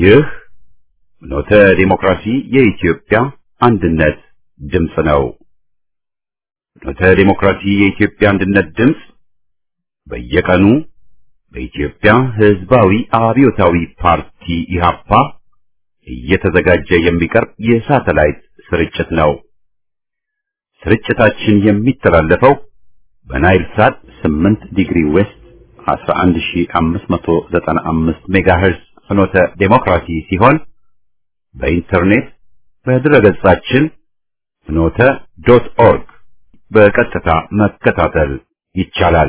ይህ ኖተ ዲሞክራሲ የኢትዮጵያ አንድነት ድምፅ ነው። ኖተ ዲሞክራሲ የኢትዮጵያ አንድነት ድምፅ በየቀኑ በኢትዮጵያ ሕዝባዊ አብዮታዊ ፓርቲ ኢህአፓ እየተዘጋጀ የሚቀርብ የሳተላይት ስርጭት ነው። ስርጭታችን የሚተላለፈው በናይል ሳት 8 ዲግሪ ዌስት 11595 ሜጋሄርዝ ፍኖተ ዴሞክራሲ ሲሆን በኢንተርኔት በድረገጻችን ፍኖተ ዶት ኦርግ በቀጥታ መከታተል ይቻላል።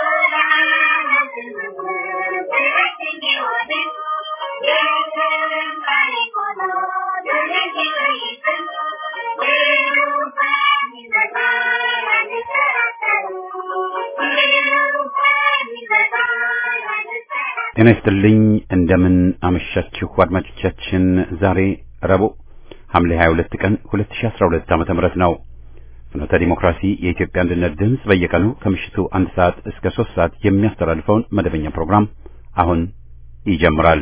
ጤና ይስጥልኝ። እንደምን አመሻችሁ አድማጮቻችን። ዛሬ ረቡዕ ሐምሌ 22 ቀን 2012 ዓመተ ምህረት ነው። ፍኖተ ዲሞክራሲ የኢትዮጵያ አንድነት ድምፅ በየቀኑ ከምሽቱ አንድ ሰዓት እስከ ሶስት ሰዓት የሚያስተላልፈውን መደበኛ ፕሮግራም አሁን ይጀምራል።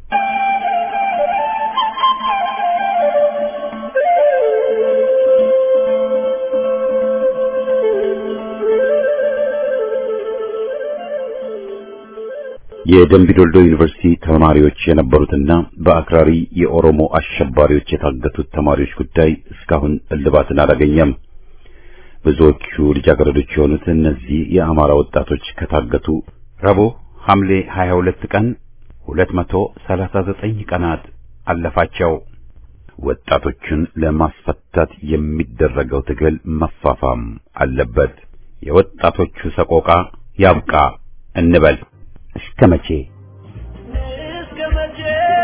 የደምቢዶልዶ ዩኒቨርሲቲ ተማሪዎች የነበሩትና በአክራሪ የኦሮሞ አሸባሪዎች የታገቱት ተማሪዎች ጉዳይ እስካሁን እልባትን አላገኘም። ብዙዎቹ ልጃገረዶች የሆኑት እነዚህ የአማራ ወጣቶች ከታገቱ ረቡዕ ሐምሌ 22 ቀን 239 ቀናት አለፋቸው። ወጣቶቹን ለማስፈታት የሚደረገው ትግል መፋፋም አለበት። የወጣቶቹ ሰቆቃ ያብቃ እንበል። እስከ መቼ እስከ መቼ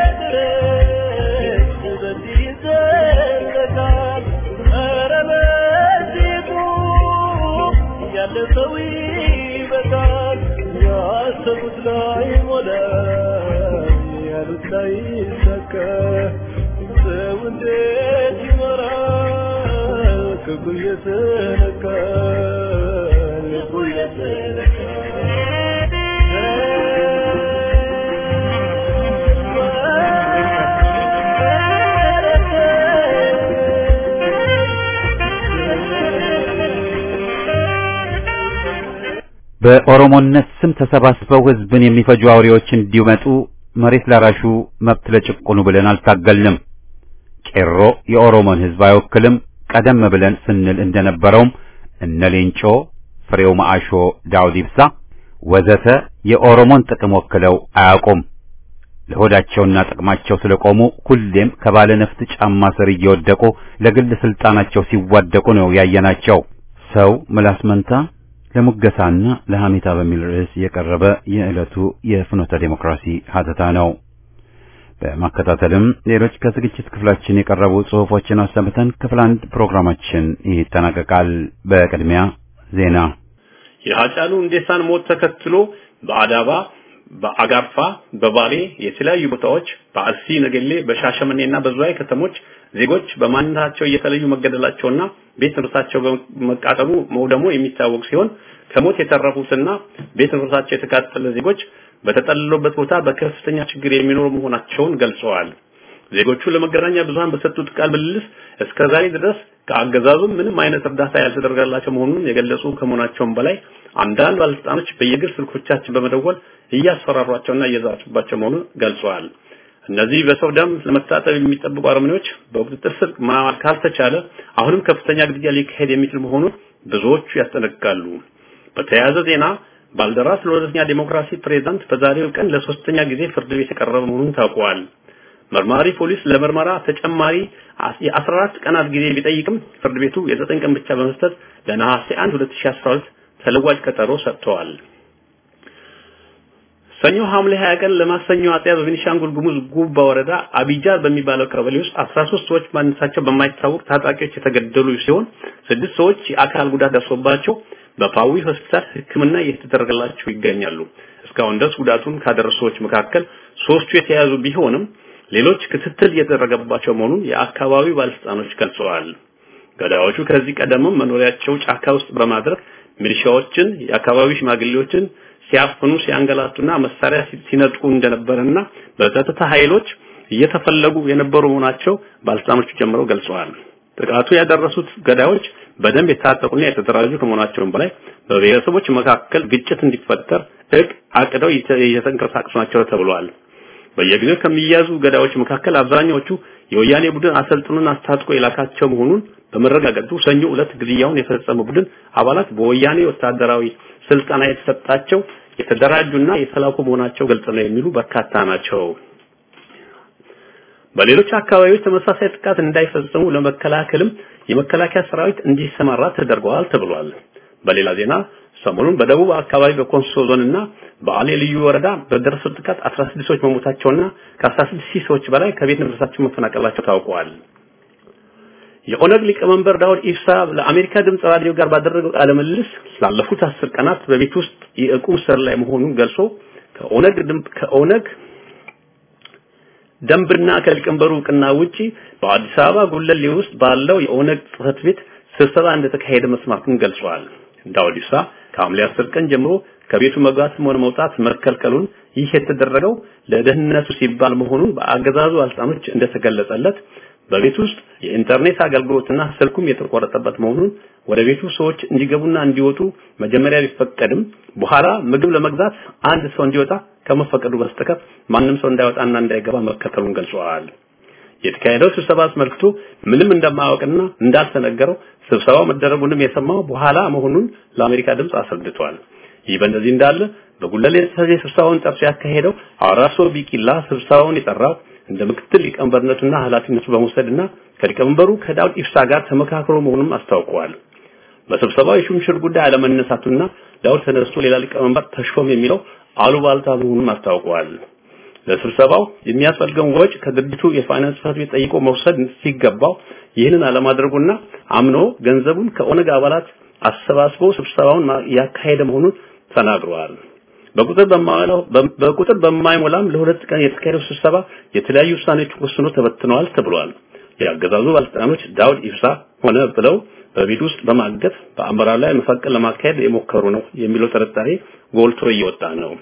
ድረስ በዚህ ይዘለቃል? ኧረ በዚሁ ያለ ሰው ይበቃል። ያሰቡት ላይ ሞላ፣ ያሉት ላይ ይሳካ። ሰው እንዴት ይኖራል? ክፉ እየተነካ ልቡ በኦሮሞነት ስም ተሰባስበው ህዝብን የሚፈጁ አውሬዎች እንዲመጡ መሬት ላራሹ መብት ለጭቁኑ ብለን አልታገልንም። ቄሮ የኦሮሞን ህዝብ አይወክልም። ቀደም ብለን ስንል እንደነበረውም እነ ሌንጮ፣ ፍሬው ማአሾ፣ ዳውድ ኢብሳ ወዘተ የኦሮሞን ጥቅም ወክለው አያውቁም። ለሆዳቸውና ጥቅማቸው ስለቆሙ ሁሌም ከባለ ነፍጥ ጫማ ስር እየወደቁ ለግል ስልጣናቸው ሲዋደቁ ነው ያየናቸው። ሰው ምላስ መንታ ለሙገሳና ለሐሜታ በሚል ርዕስ የቀረበ የዕለቱ የፍኖተ ዴሞክራሲ ሀተታ ነው። በማከታተልም ሌሎች ከዝግጅት ክፍላችን የቀረቡ ጽሑፎችን አሰምተን ክፍል አንድ ፕሮግራማችን ይጠናቀቃል። በቅድሚያ ዜና። የሀጫሉ ሁንዴሳን ሞት ተከትሎ በአዳባ፣ በአጋርፋ፣ በባሌ የተለያዩ ቦታዎች በአርሲ ነገሌ፣ በሻሸመኔና በዝዋይ ከተሞች ዜጎች በማንነታቸው እየተለዩ መገደላቸውና ቤት ንብረታቸው በመቃጠሉ መውደሙ የሚታወቅ ሲሆን ከሞት የተረፉትና ቤት ንብረታቸው የተቃጠለ ዜጎች በተጠለሉበት ቦታ በከፍተኛ ችግር የሚኖሩ መሆናቸውን ገልጸዋል። ዜጎቹ ለመገናኛ ብዙሃን በሰጡት ቃል ምልልስ እስከ ዛሬ ድረስ ከአገዛዙ ምንም አይነት እርዳታ ያልተደረገላቸው መሆኑን የገለጹ ከመሆናቸውም በላይ አንዳንድ ባለስልጣኖች በየግል ስልኮቻችን በመደወል እያስፈራሯቸውና እየዛቱባቸው መሆኑን ገልጸዋል። እነዚህ በሰው ደም ለመታጠብ የሚጠብቁ አረመኔዎች በቁጥጥር ስር ማዋል ካልተቻለ አሁንም ከፍተኛ ግድያ ሊካሄድ የሚችል መሆኑን ብዙዎቹ ያስጠነቅቃሉ። በተያያዘ ዜና ባልደራስ ለሁለተኛ ዴሞክራሲ ፕሬዝዳንት በዛሬው ቀን ለሶስተኛ ጊዜ ፍርድ ቤት የቀረበ መሆኑን ታውቋል። መርማሪ ፖሊስ ለምርመራ ተጨማሪ የ14 ቀናት ጊዜ ቢጠይቅም ፍርድ ቤቱ የዘጠኝ ቀን ብቻ በመስጠት ለነሐሴ 1 2012 ተለዋጭ ቀጠሮ ሰጥተዋል። ሰኞ ሐምሌ 20 ቀን ለማክሰኞ አጥቢያ በቤኒሻንጉል ጉሙዝ ጉባ ወረዳ አቢጃር በሚባለው ቀበሌ ውስጥ 13 ሰዎች ማንነታቸው በማይታወቅ ታጣቂዎች የተገደሉ ሲሆን ስድስት ሰዎች የአካል ጉዳት ደርሶባቸው በፓዊ ሆስፒታል ሕክምና እየተደረገላቸው ይገኛሉ። እስካሁን ድረስ ጉዳቱን ካደረሱ ሰዎች መካከል ሶስቱ የተያዙ ቢሆንም ሌሎች ክትትል እየተደረገባቸው መሆኑን የአካባቢው ባለስልጣኖች ገልጸዋል። ገዳዮቹ ከዚህ ቀደምም መኖሪያቸው ጫካ ውስጥ በማድረግ ሚሊሻዎችን፣ የአካባቢ ሽማግሌዎችን ሲያፍኑ ሲያንገላቱና መሳሪያ ሲነጥቁ እንደነበረና በጸጥታ ኃይሎች እየተፈለጉ የነበሩ መሆናቸው ባለስልጣኖቹ ጨምረው ገልጸዋል። ጥቃቱ ያደረሱት ገዳዮች በደንብ የታጠቁና የተደራጁ ከመሆናቸውም በላይ በብሔረሰቦች መካከል ግጭት እንዲፈጠር እቅ አቅደው እየተንቀሳቀሱ ናቸው ተብሏል። በየጊዜው ከሚያዙ ገዳዮች መካከል አብዛኛዎቹ የወያኔ ቡድን አሰልጥኖና አስታጥቆ የላካቸው መሆኑን በመረጋገጡ ሰኞ ዕለት ግድያውን የፈጸመ ቡድን አባላት በወያኔ ወታደራዊ ስልጠና የተሰጣቸው የተደራጁና የተላኩ መሆናቸው ግልጽ ነው የሚሉ በርካታ ናቸው። በሌሎች አካባቢዎች ተመሳሳይ ጥቃት እንዳይፈጸሙ ለመከላከልም የመከላከያ ሰራዊት እንዲሰማራ ተደርገዋል ተብሏል። በሌላ ዜና ሰሞኑን በደቡብ አካባቢ በኮንሶ ዞንና በአሌ ልዩ ወረዳ በደረሰው ጥቃት 16 ሰዎች መሞታቸውና ከ16 ሺህ ሰዎች በላይ ከቤት ንብረታቸው መፈናቀላቸው ታውቀዋል። የኦነግ ሊቀመንበር ዳውድ ኢብሳ ለአሜሪካ ድምጽ ራዲዮ ጋር ባደረገው ቃለ ምልልስ ላለፉት አስር ቀናት በቤት ውስጥ የዕቁም ስር ላይ መሆኑን ገልጾ ከኦነግ ከኦነግ ደንብና ከሊቀመንበሩ እውቅና ውጪ በአዲስ አበባ ጉለሌ ውስጥ ባለው የኦነግ ጽህፈት ቤት ስብሰባ እንደተካሄደ መስማቱን ገልጿል። ዳውድ ኢብሳ ከሐምሌ 10 ቀን ጀምሮ ከቤቱ መግባትም ሆነ መውጣት መከልከሉን ይህ የተደረገው ለደህንነቱ ሲባል መሆኑን በአገዛዙ ባለስልጣኖች እንደተገለጸለት በቤት ውስጥ የኢንተርኔት አገልግሎትና ስልኩም የተቆረጠበት መሆኑን ወደ ቤቱ ሰዎች እንዲገቡና እንዲወጡ መጀመሪያ ቢፈቀድም በኋላ ምግብ ለመግዛት አንድ ሰው እንዲወጣ ከመፈቀዱ በስተቀር ማንም ሰው እንዳይወጣና እንዳይገባ መከተሉን ገልጸዋል። የተካሄደው ስብሰባ አስመልክቶ ምንም እንደማያውቅና እንዳልተነገረው ስብሰባው መደረጉንም የሰማው በኋላ መሆኑን ለአሜሪካ ድምፅ አስረድቷል። ይህ በእንደዚህ እንዳለ በጉለሌ ስብሰባውን ጠርቶ ያካሄደው አራሶ ቢቂላ ስብሰባውን የጠራው እንደ ምክትል ሊቀመንበርነቱና ኃላፊነቱ በመውሰድና ከሊቀመንበሩ ከዳውድ ኢብሳ ጋር ተመካክሮ መሆኑን አስታውቀዋል። በስብሰባው የሹምሽር ጉዳይ አለመነሳቱና ዳውድ ተነስቶ ሌላ ሊቀመንበር ተሾም የሚለው አሉባልታ መሆኑን አስታውቀዋል። ለስብሰባው የሚያስፈልገውን ወጪ ከድርጅቱ የፋይናንስ ጽሕፈት ቤት ጠይቆ መውሰድ ሲገባው ይህንን አለማድረጉና አምኖ ገንዘቡን ከኦነግ አባላት አሰባስቦ ስብሰባውን ያካሄደ መሆኑን ተናግረዋል። በቁጥር በማይሞላው በቁጥር በማይሞላም ለሁለት ቀን የተካሄደው ስብሰባ የተለያዩ ውሳኔዎች ወስኖ ተበትነዋል ተብሏል። የአገዛዙ ባለስልጣኖች ዳውድ ኢብሳ ሆነ ብለው በቤት ውስጥ በማገት በአመራር ላይ መፈንቅል ለማካሄድ የሞከሩ ነው የሚለው ጥርጣሬ ጎልቶ እየወጣ ነው።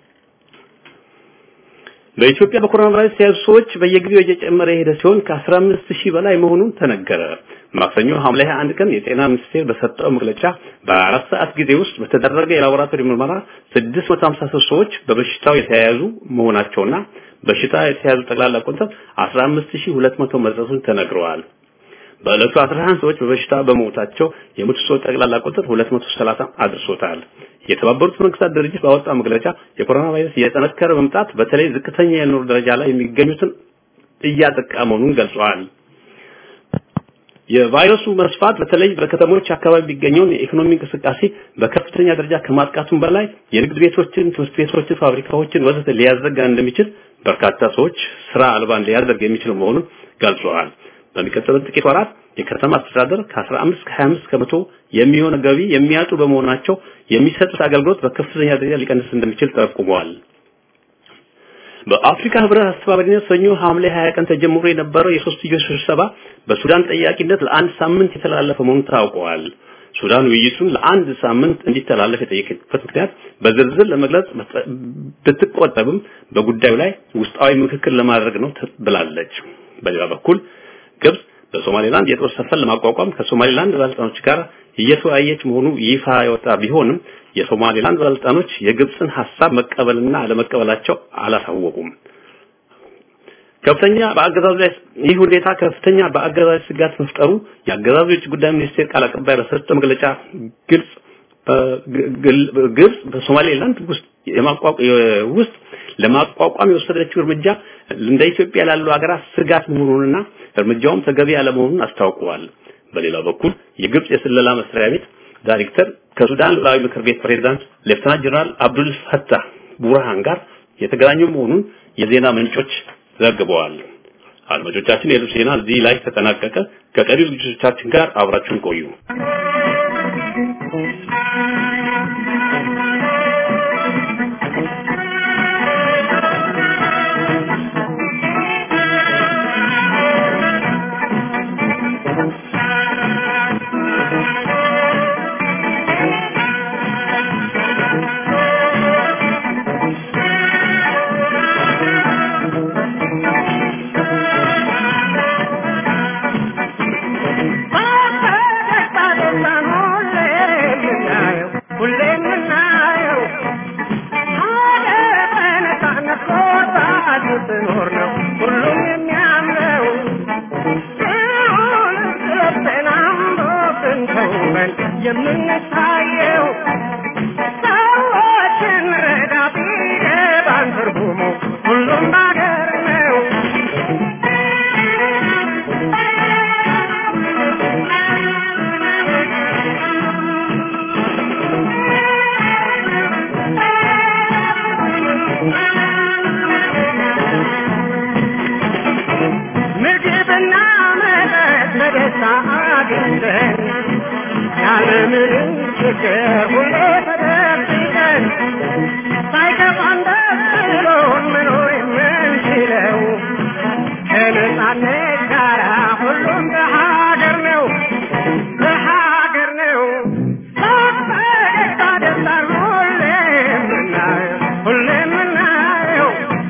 በኢትዮጵያ በኮሮና ቫይረስ የተያዙ ሰዎች በየጊዜው እየጨመረ የሄደ ሲሆን ከ15 ሺህ በላይ መሆኑን ተነገረ። ማክሰኞ ሐምሌ 21 ቀን የጤና ሚኒስቴር በሰጠው መግለጫ በአራት ሰዓት ጊዜ ውስጥ በተደረገ የላቦራቶሪ ምርመራ 653 ሰዎች በበሽታው የተያያዙ መሆናቸውና በሽታ የተያዙ ጠቅላላ ቁጥር 15200 መድረሱን ተነግረዋል። በዕለቱ 11 ሰዎች በበሽታ በመሞታቸው የሞቱ ሰዎች ጠቅላላ ቁጥር 230 አድርሶታል። የተባበሩት መንግስታት ድርጅት ባወጣው መግለጫ የኮሮና ቫይረስ እየጠነከረ መምጣት በተለይ ዝቅተኛ የኑሮ ደረጃ ላይ የሚገኙትን እያጠቃ መሆኑን ገልጿል። የቫይረሱ መስፋት በተለይ በከተሞች አካባቢ የሚገኘውን የኢኮኖሚ እንቅስቃሴ በከፍተኛ ደረጃ ከማጥቃቱም በላይ የንግድ ቤቶችን፣ ትምህርት ቤቶችን፣ ፋብሪካዎችን ወዘተ ሊያዘጋ እንደሚችል በርካታ ሰዎች ስራ አልባን ሊያደርግ የሚችል መሆኑን ገልጸዋል። በሚቀጥሉት ጥቂት ወራት የከተማ አስተዳደር ከ15 እስከ 25 ከመቶ የሚሆን ገቢ የሚያጡ በመሆናቸው የሚሰጡት አገልግሎት በከፍተኛ ደረጃ ሊቀንስ እንደሚችል ጠቁመዋል። በአፍሪካ ህብረት አስተባባሪነት ሰኞ ሐምሌ 20 ቀን ተጀምሮ የነበረው የሶስትዮሽ ስብሰባ በሱዳን ጠያቂነት ለአንድ ሳምንት የተላለፈ መሆኑን ታውቀዋል። ሱዳን ውይይቱን ለአንድ ሳምንት እንዲተላለፍ የጠየቀበት ምክንያት በዝርዝር ለመግለጽ ብትቆጠብም በጉዳዩ ላይ ውስጣዊ ምክክር ለማድረግ ነው ብላለች። በሌላ በኩል ግብጽ በሶማሌላንድ የጦር ሰፈር ለማቋቋም ከሶማሌላንድ ባለስልጣኖች ጋር እየተወያየች መሆኑ ይፋ የወጣ ቢሆንም የሶማሌላንድ ባለስልጣኖች የግብጽን ሐሳብ መቀበልና አለመቀበላቸው አላሳወቁም። ከፍተኛ በአገዛዙ ላይ ይህ ሁኔታ ከፍተኛ በአገዛዙ ስጋት መፍጠሩ የአገዛዙ የውጭ ጉዳይ ሚኒስቴር ቃል አቀባይ በሰጠው መግለጫ ግልጽ ግብጽ በሶማሌላንድ ውስጥ ውስጥ ለማቋቋም የወሰደችው እርምጃ እንደ ኢትዮጵያ ላሉ ሀገራት ስጋት መሆኑንና እርምጃውም ተገቢ ያለመሆኑን አስታውቀዋል። በሌላ በኩል የግብጽ የስለላ መስሪያ ቤት ዳይሬክተር ከሱዳን ሉዓላዊ ምክር ቤት ፕሬዝዳንት ሌፍተናንት ጀነራል አብዱል ፈታህ ቡርሃን ጋር የተገናኙ መሆኑን የዜና ምንጮች ዘግበዋል። አድማጮቻችን፣ የዕለቱ ዜና እዚህ ላይ ተጠናቀቀ። ከቀሪው ዝግጅቶቻችን ጋር አብራችሁን ቆዩ። ስኖር ነው ሁሉም የሚያምረው ሲሆን ስለብሰን አምሮብን ተውበን የምንታየው ሰዎችን ረዳ ቢገባን ትርጉሙ ሁሉም ባገር ነው ምግብና መጠጥ በደስታ አግኝተን ያለምንም ችግር ሁሌ ተደብቀን ሳይከፋን ደስ ብሎን መኖር የምንችለው ከነጻነት ጋራ ሁሉም በሀገር ነው በሀገር ነው በፈገግታ ደስታን ሁሌ የምናየው ሁሌ የምናየው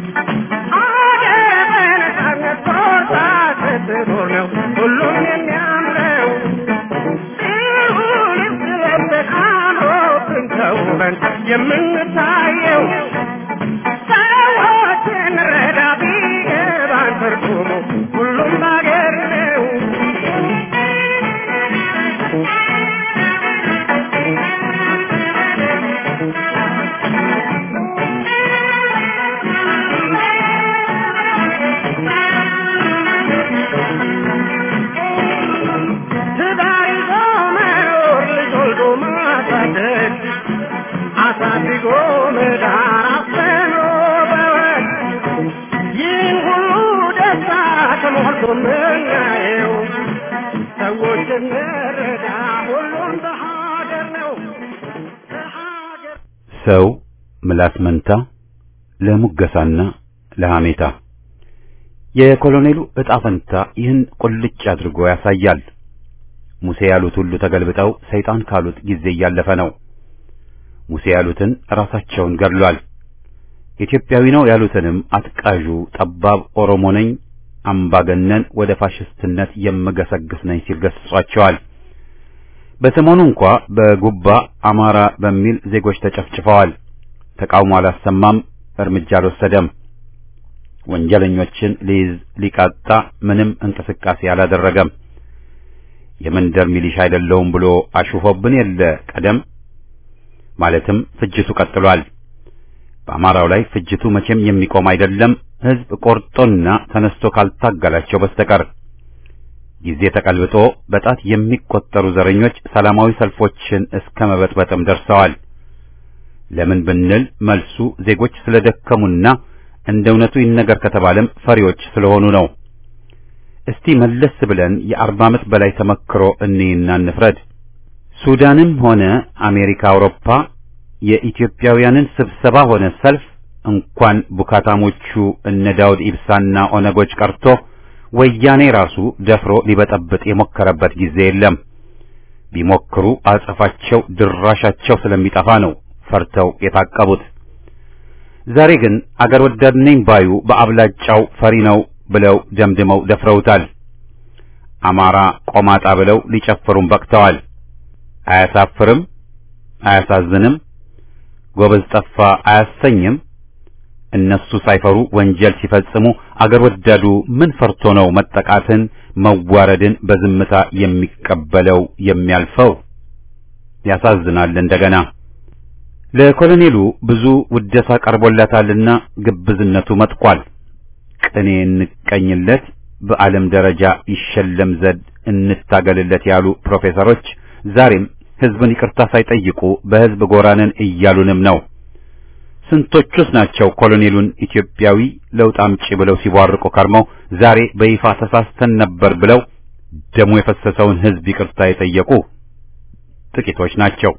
አገር በነጻነት ቆርጣ ስትኖር ነው ሁሉም የሚያምረው ሲሆን ስለብሰን አምሮብን ተውበን የምንታየው ሰዎችን ረዳ ቢገባን ትርጉሙ ሁሉም ባገር ነው ትዳር ይዞ መኖር ልጅ ወልዶ ማሳደግ አሳድጎ መዳር አስተምሮ በወግ ይህን ሁሉ ደስታ ተሞልቶ ምናየው ሰዎች እንረዳ ሁሉም በሀገር ነው በሀገር ሰው ምላስ መንታ ለሙገሳና ለሐሜታ የኮሎኔሉ ዕጣ ፈንታ ይህን ቁልጭ አድርጎ ያሳያል። ሙሴ ያሉት ሁሉ ተገልብጠው ሰይጣን ካሉት ጊዜ እያለፈ ነው። ሙሴ ያሉትን ራሳቸውን ገድሏል። ኢትዮጵያዊ ነው ያሉትንም አትቃዡ ጠባብ ኦሮሞ ነኝ አምባገነን ወደ ፋሽስትነት የምገሰግስ ነኝ ሲል ገስጿቸዋል። በሰሞኑ እንኳ በጉባ አማራ በሚል ዜጎች ተጨፍጭፈዋል። ተቃውሞ አላሰማም፣ እርምጃ አልወሰደም። ወንጀለኞችን ሊይዝ ሊቃጣ ምንም እንቅስቃሴ አላደረገም። የመንደር ሚሊሻ አይደለሁም ብሎ አሹፎብን የለ ቀደም ማለትም ፍጅቱ ቀጥሏል። በአማራው ላይ ፍጅቱ መቼም የሚቆም አይደለም፣ ሕዝብ ቆርጦና ተነስቶ ካልታገላቸው በስተቀር ጊዜ ተቀልብጦ በጣት የሚቆጠሩ ዘረኞች ሰላማዊ ሰልፎችን እስከ መበጥበጥም ደርሰዋል። ለምን ብንል መልሱ ዜጎች ስለደከሙና እንደ እውነቱ ይነገር ከተባለም ፈሪዎች ስለሆኑ ነው። እስቲ መለስ ብለን የአርባ ዓመት በላይ ተመክሮ እንይና እንፍረድ። ሱዳንም ሆነ አሜሪካ፣ አውሮፓ የኢትዮጵያውያንን ስብሰባ ሆነ ሰልፍ እንኳን ቡካታሞቹ እነ ዳውድ ኢብሳና ኦነጎች ቀርቶ ወያኔ ራሱ ደፍሮ ሊበጠብጥ የሞከረበት ጊዜ የለም። ቢሞክሩ አጸፋቸው ድራሻቸው ስለሚጠፋ ነው ፈርተው የታቀቡት። ዛሬ ግን አገር ወዳድ ነኝ ባዩ በአብላጫው ፈሪ ነው ብለው ደምድመው ደፍረውታል። አማራ ቆማጣ ብለው ሊጨፍሩም በቅተዋል። አያሳፍርም? አያሳዝንም? ጎበዝ ጠፋ አያሰኝም? እነሱ ሳይፈሩ ወንጀል ሲፈጽሙ አገር ወዳዱ ምን ፈርቶ ነው መጠቃትን፣ መዋረድን በዝምታ የሚቀበለው የሚያልፈው? ያሳዝናል እንደገና ለኮሎኔሉ ብዙ ውደሳ ቀርቦላታልና ግብዝነቱ መጥቋል። ቅኔ እንቀኝለት፣ በዓለም ደረጃ ይሸለም ዘንድ እንታገልለት ያሉ ፕሮፌሰሮች ዛሬም ሕዝብን ይቅርታ ሳይጠይቁ በሕዝብ ጎራንን እያሉንም ነው። ስንቶቹስ ናቸው ኮሎኔሉን ኢትዮጵያዊ ለውጥ አምጪ ብለው ሲቧርቁ ከርመው ዛሬ በይፋ ተሳስተን ነበር ብለው ደሙ የፈሰሰውን ሕዝብ ይቅርታ የጠየቁ ጥቂቶች ናቸው።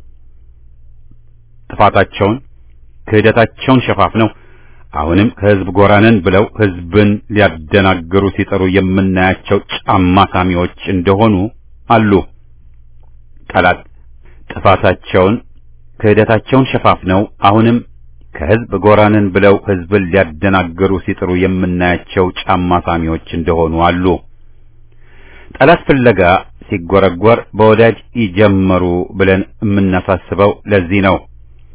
ጥፋታቸውን ክህደታቸውን ሸፋፍነው አሁንም ከሕዝብ ጎራነን ብለው ሕዝብን ሊያደናግሩ ሲጥሩ የምናያቸው ጫማ ሳሚዎች እንደሆኑ አሉ። ጠላት ጥፋታቸውን ክህደታቸውን ሸፋፍነው አሁንም ከሕዝብ ጎራነን ብለው ሕዝብን ሊያደናግሩ ሲጥሩ የምናያቸው ጫማ ሳሚዎች እንደሆኑ አሉ። ጠላት ፍለጋ ሲጎረጎር በወዳጅ ይጀመሩ ብለን የምናሳስበው ለዚህ ነው።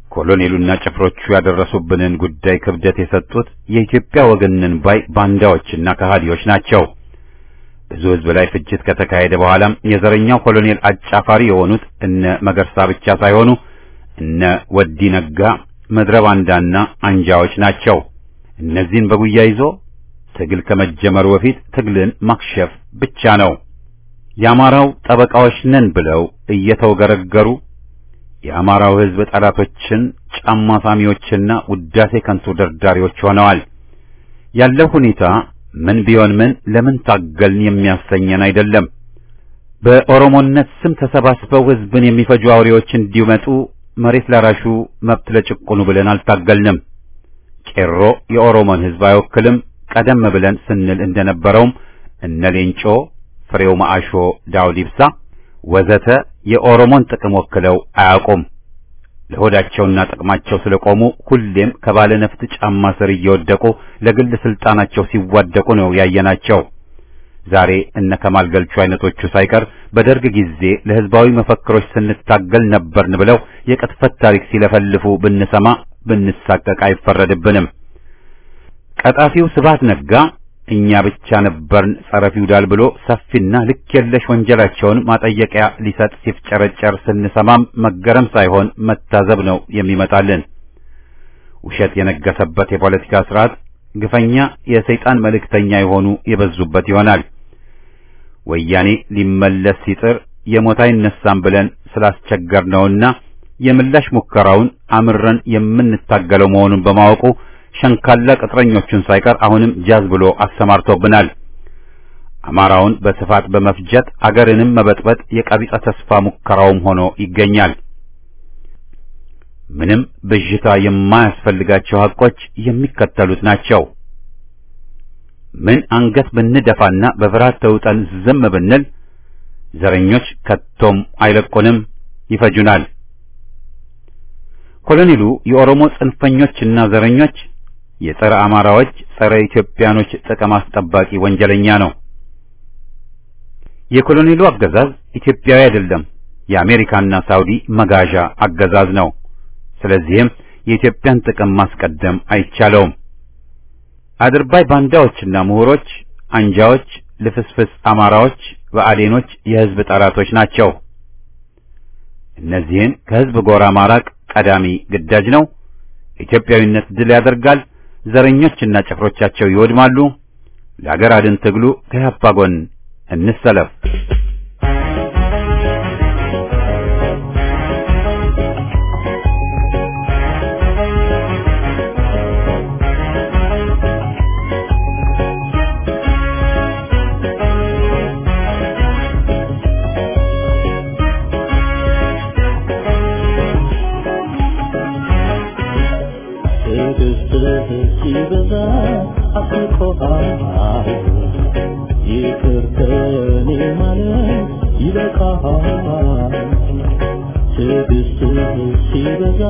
ኮሎኔሉና ጭፍሮቹ ያደረሱብንን ጉዳይ ክብደት የሰጡት የኢትዮጵያ ወገንን ባይ ባንዳዎችና ከሃዲዎች ናቸው። ብዙ ሕዝብ ላይ ፍጅት ከተካሄደ በኋላም የዘረኛው ኮሎኔል አጫፋሪ የሆኑት እነ መገርሳ ብቻ ሳይሆኑ እነ ወዲ ነጋ ምድረ ባንዳና አንጃዎች ናቸው። እነዚህን በጉያ ይዞ ትግል ከመጀመሩ በፊት ትግልን ማክሸፍ ብቻ ነው። የአማራው ጠበቃዎች ነን ብለው እየተወገረገሩ የአማራው ሕዝብ ጠላቶችን ጫማ ሳሚዎችና ውዳሴ ከንቱ ደርዳሪዎች ሆነዋል። ያለው ሁኔታ ምን ቢሆን ምን ለምን ታገልን የሚያሰኘን አይደለም። በኦሮሞነት ስም ተሰባስበው ሕዝብን የሚፈጁ አውሬዎች እንዲመጡ መሬት ላራሹ መብት ለጭቁኑ ብለን አልታገልንም። ቄሮ የኦሮሞን ሕዝብ አይወክልም። ቀደም ብለን ስንል እንደነበረውም እነ ሌንጮ፣ ፍሬው ማአሾ፣ ዳውድ ኢብሳ ወዘተ የኦሮሞን ጥቅም ወክለው አያውቁም። ለሆዳቸውና ጥቅማቸው ስለቆሙ ሁሌም ከባለ ነፍጥ ጫማ ስር እየወደቁ ለግል ስልጣናቸው ሲዋደቁ ነው ያየናቸው። ዛሬ እነ ከማል ገልቹ አይነቶቹ ሳይቀር በደርግ ጊዜ ለሕዝባዊ መፈክሮች ስንታገል ነበርን ብለው የቅጥፈት ታሪክ ሲለፈልፉ ብንሰማ ብንሳቀቅ አይፈረድብንም። ቀጣፊው ስብሐት ነጋ እኛ ብቻ ነበርን ጸረ ፊውዳል ብሎ ሰፊና ልክ የለሽ ወንጀላቸውን ማጠየቂያ ሊሰጥ ሲፍጨረጨር ስንሰማም መገረም ሳይሆን መታዘብ ነው የሚመጣልን። ውሸት የነገሰበት የፖለቲካ ስርዓት ግፈኛ የሰይጣን መልእክተኛ የሆኑ የበዙበት ይሆናል። ወያኔ ሊመለስ ሲጥር የሞት አይነሳም ብለን ስላስቸገርነውና የምላሽ ሙከራውን አምረን የምንታገለው መሆኑን በማወቁ ሸንካላ ቅጥረኞቹን ሳይቀር አሁንም ጃዝ ብሎ አሰማርቶብናል። አማራውን በስፋት በመፍጀት አገርንም መበጥበጥ የቀቢጸ ተስፋ ሙከራውም ሆኖ ይገኛል። ምንም ብዥታ የማያስፈልጋቸው ሐቆች የሚከተሉት ናቸው። ምን አንገት ብንደፋና በፍርሃት ተውጠን ዝም ብንል ዘረኞች ከቶም አይለቁንም፣ ይፈጁናል። ኮሎኔሉ የኦሮሞ ጽንፈኞችና ዘረኞች የጸረ አማራዎች፣ ጸረ ኢትዮጵያኖች ጥቅም አስጠባቂ ወንጀለኛ ነው። የኮሎኔሉ አገዛዝ ኢትዮጵያዊ አይደለም፣ የአሜሪካና ሳውዲ መጋዣ አገዛዝ ነው። ስለዚህም የኢትዮጵያን ጥቅም ማስቀደም አይቻለውም። አድርባይ ባንዳዎችና ምሁሮች፣ አንጃዎች፣ ልፍስፍስ አማራዎች፣ ብአዴኖች የሕዝብ ጠላቶች ናቸው። እነዚህን ከሕዝብ ጎራ ማራቅ ቀዳሚ ግዳጅ ነው። ኢትዮጵያዊነት ድል ያደርጋል። ዘረኞችና ጭፍሮቻቸው ይወድማሉ። ለአገር አድን ትግሉ ከኢህአፓ ጎን እንሰለፍ። ሲበዛ አስቆሃል ይቅር ከኔ ማለት ይበቃሃል ትዕግስትህ ሲበዛ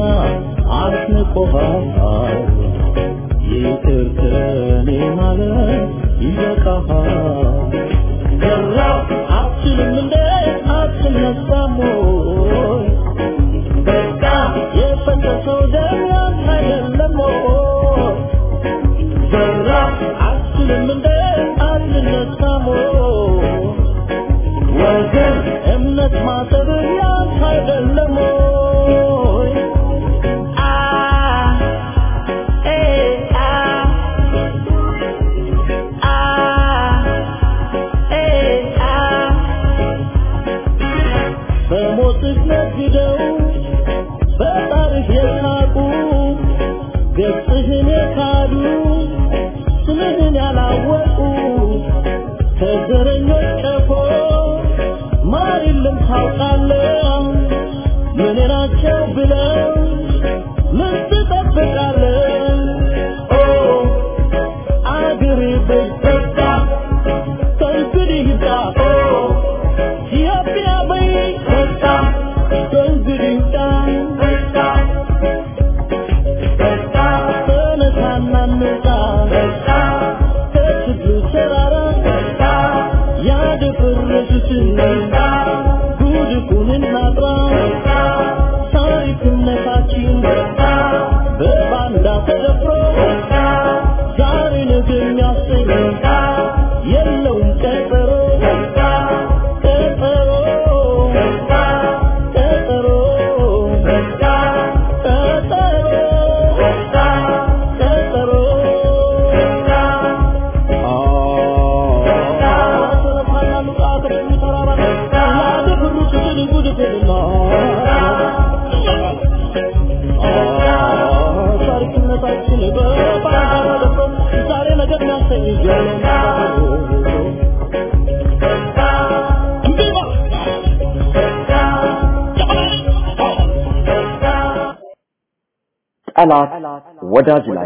አስንቆሃል ይቅር ከኔ ማለት ይበቃሃል ገራ አትችልም እንደ አትነሳም ወይ በቃ የፈሰሰው ደም ያንተ አይደለም ወይ ዘራ አትችልም እንደ አትነሳም ወይ ወገን እምነት ማሰብ ያንተ አይደለም ወይ አ ኤ አ አ ኤ አ በሞትህ ነግደው በጣርህ የሳቁ ገጽህን የካዱ ስምህን ያላወቁ ከዘረኞች ቀፎ ማር የለም ታውቃለህ ምን ናቸው ብለው ምን ትጠብቃለህ ኦ አገሬ በይበቃ ከእንግዲህ ይብቃ ኦ ኢትዮጵያ በይበቃ ከእንግዲህ ይብቃ በቃ ተነሳና እንውጣ ከችግሩ ተራራ ያደፈረሱትን ጉድፉን እናጥራ ታሪክነታችን ጠላት ወዳጅ ላይ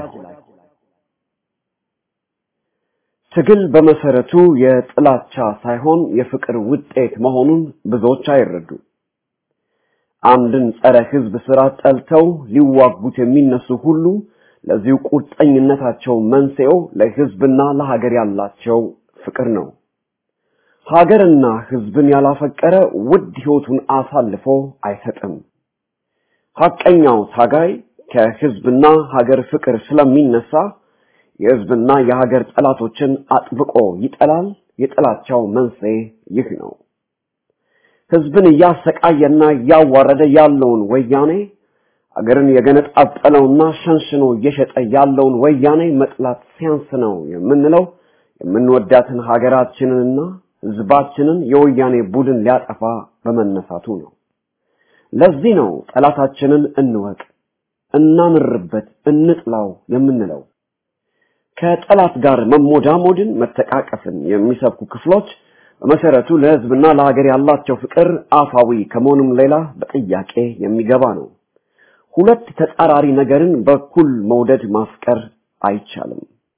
ትግል በመሰረቱ የጥላቻ ሳይሆን የፍቅር ውጤት መሆኑን ብዙዎች አይረዱ። አንድን ጸረ ህዝብ ስራ ጠልተው ሊዋጉት የሚነሱ ሁሉ ለዚሁ ቁርጠኝነታቸው መንስኤው ለህዝብና ለሀገር ያላቸው ፍቅር ነው። ሀገርና ህዝብን ያላፈቀረ ውድ ህይወቱን አሳልፎ አይሰጥም። ሐቀኛው ታጋይ ከህዝብና ሀገር ፍቅር ስለሚነሳ የህዝብና የሀገር ጠላቶችን አጥብቆ ይጠላል። የጥላቻው መንስኤ ይህ ነው። ህዝብን እያሰቃየና እያዋረደ ያለውን ወያኔ አገርን የገነጣጠለውና ሸንሽኖ እየሸጠ ያለውን ወያኔ መጥላት ሲያንስ ነው የምንለው የምንወዳትን ሀገራችንንና ህዝባችንን የወያኔ ቡድን ሊያጠፋ በመነሳቱ ነው። ለዚህ ነው ጠላታችንን እንወቅ፣ እናምርበት፣ እንጥላው የምንለው። ከጠላት ጋር መሞዳሞድን፣ መተቃቀፍን የሚሰብኩ ክፍሎች በመሰረቱ ለህዝብና ለሀገር ያላቸው ፍቅር አፋዊ ከመሆኑም ሌላ በጥያቄ የሚገባ ነው። ሁለት ተጻራሪ ነገርን በኩል መውደድ ማፍቀር አይቻልም።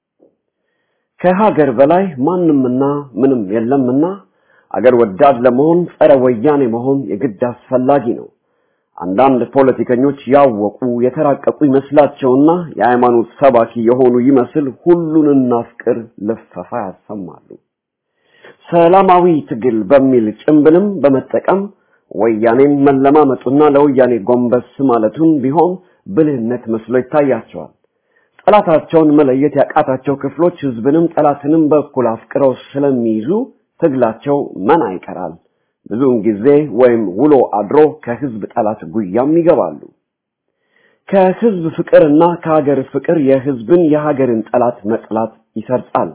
ከሀገር በላይ ማንምና ምንም የለምና አገር ወዳድ ለመሆን ጸረ ወያኔ መሆን የግድ አስፈላጊ ነው። አንዳንድ ፖለቲከኞች ያወቁ የተራቀቁ ይመስላቸውና የሃይማኖት ሰባኪ የሆኑ ይመስል ሁሉን እናፍቅር ልፈፋ ያሰማሉ። ሰላማዊ ትግል በሚል ጭምብልም በመጠቀም ወያኔን መለማመጡና ለወያኔ ጎንበስ ማለቱን ቢሆን ብልህነት መስሎ ይታያቸዋል። ጠላታቸውን መለየት ያቃታቸው ክፍሎች ህዝብንም ጠላትንም በኩል አፍቅረው ስለሚይዙ ትግላቸው መና ይቀራል። ብዙውን ጊዜ ወይም ውሎ አድሮ ከህዝብ ጠላት ጉያም ይገባሉ። ከህዝብ ፍቅርና ከሀገር ፍቅር የህዝብን የሀገርን ጠላት መጥላት ይሰርጻል።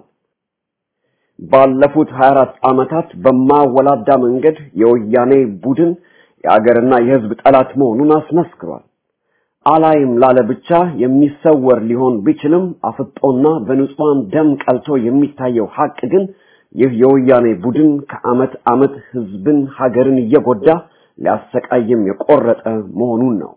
ባለፉት 24 ዓመታት በማወላዳ መንገድ የወያኔ ቡድን የሀገርና የህዝብ ጠላት መሆኑን አስመስክሯል። አላይም ላለ ብቻ የሚሰወር ሊሆን ቢችልም አፍጦና በንጹሃን ደም ቀልቶ የሚታየው ሀቅ ግን ይህ የወያኔ ቡድን ከአመት አመት ህዝብን ሀገርን እየጎዳ ሊያሰቃይም የቆረጠ መሆኑን ነው።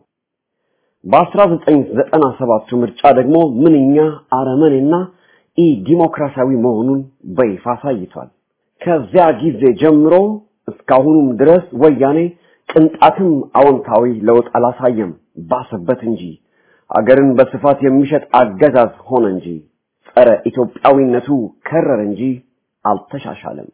በ1997 ምርጫ ደግሞ ምንኛ አረመኔና ኢ ዲሞክራሲያዊ መሆኑን በይፋ አሳይቷል። ከዚያ ጊዜ ጀምሮ እስካሁኑም ድረስ ወያኔ ቅንጣትም አዎንታዊ ለውጥ አላሳየም፣ ባሰበት እንጂ ሀገርን በስፋት የሚሸጥ አገዛዝ ሆነ እንጂ ጸረ ኢትዮጵያዊነቱ ከረር እንጂ አልተሻሻለም።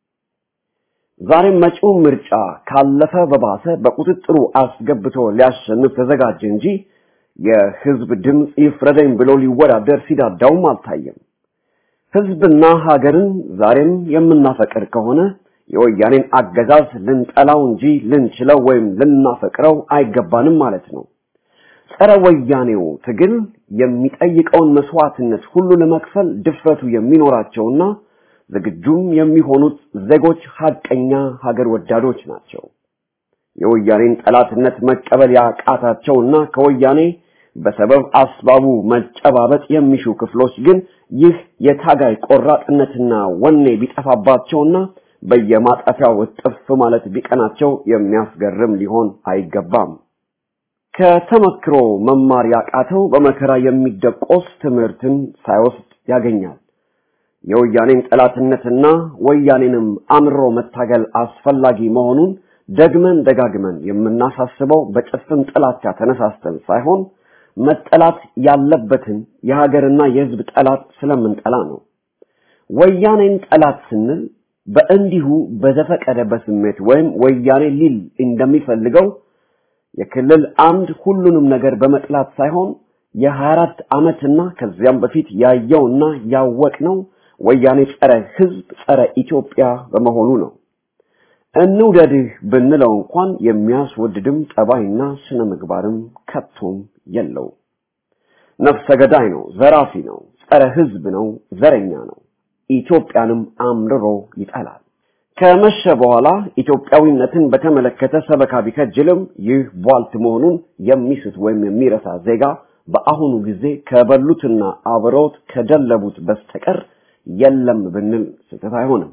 ዛሬም መጪው ምርጫ ካለፈ በባሰ በቁጥጥሩ አስገብቶ ሊያሸንፍ ተዘጋጀ እንጂ የህዝብ ድምፅ ይፍረደኝ ብሎ ሊወዳደር ሲዳዳውም አልታየም። ህዝብና ሀገርን ዛሬም የምናፈቅር ከሆነ የወያኔን አገዛዝ ልንጠላው እንጂ ልንችለው ወይም ልናፈቅረው አይገባንም ማለት ነው። ጸረ ወያኔው ትግል የሚጠይቀውን መስዋዕትነት ሁሉ ለመክፈል ድፍረቱ የሚኖራቸውና ዝግጁም የሚሆኑት ዜጎች ሀቀኛ ሀገር ወዳዶች ናቸው። የወያኔን ጠላትነት መቀበል ያቃታቸውና ከወያኔ በሰበብ አስባቡ መጨባበጥ የሚሹ ክፍሎች ግን ይህ የታጋይ ቆራጥነትና ወኔ ቢጠፋባቸውና በየማጠፊያው እጥፍ ማለት ቢቀናቸው የሚያስገርም ሊሆን አይገባም። ከተመክሮ መማር ያቃተው በመከራ የሚደቆስ ትምህርትን ሳይወስድ ያገኛል። የወያኔን ጠላትነትና ወያኔንም አምሮ መታገል አስፈላጊ መሆኑን ደግመን ደጋግመን የምናሳስበው በጭፍን ጥላቻ ተነሳስተን ሳይሆን መጠላት ያለበትን የሀገርና የሕዝብ ጠላት ስለምንጠላ ነው። ወያኔን ጠላት ስንል በእንዲሁ በዘፈቀደ በስሜት ወይም ወያኔ ሊል እንደሚፈልገው የክልል አምድ ሁሉንም ነገር በመጥላት ሳይሆን የ24 ዓመትና ከዚያም በፊት ያየውና ያወቅነው ወያኔ ጸረ ሕዝብ ጸረ ኢትዮጵያ በመሆኑ ነው። እንውደድህ ብንለው እንኳን የሚያስወድድም ጠባይና ስነ ምግባርም ከቶም የለው። ነፍሰ ገዳይ ነው፣ ዘራፊ ነው፣ ጸረ ሕዝብ ነው፣ ዘረኛ ነው። ኢትዮጵያንም አምርሮ ይጠላል። ከመሸ በኋላ ኢትዮጵያዊነትን በተመለከተ ሰበካ ቢከጅልም ይህ ቧልት መሆኑን የሚስት ወይም የሚረሳ ዜጋ በአሁኑ ጊዜ ከበሉትና አብረውት ከደለቡት በስተቀር የለም ብንል ስህተት አይሆንም።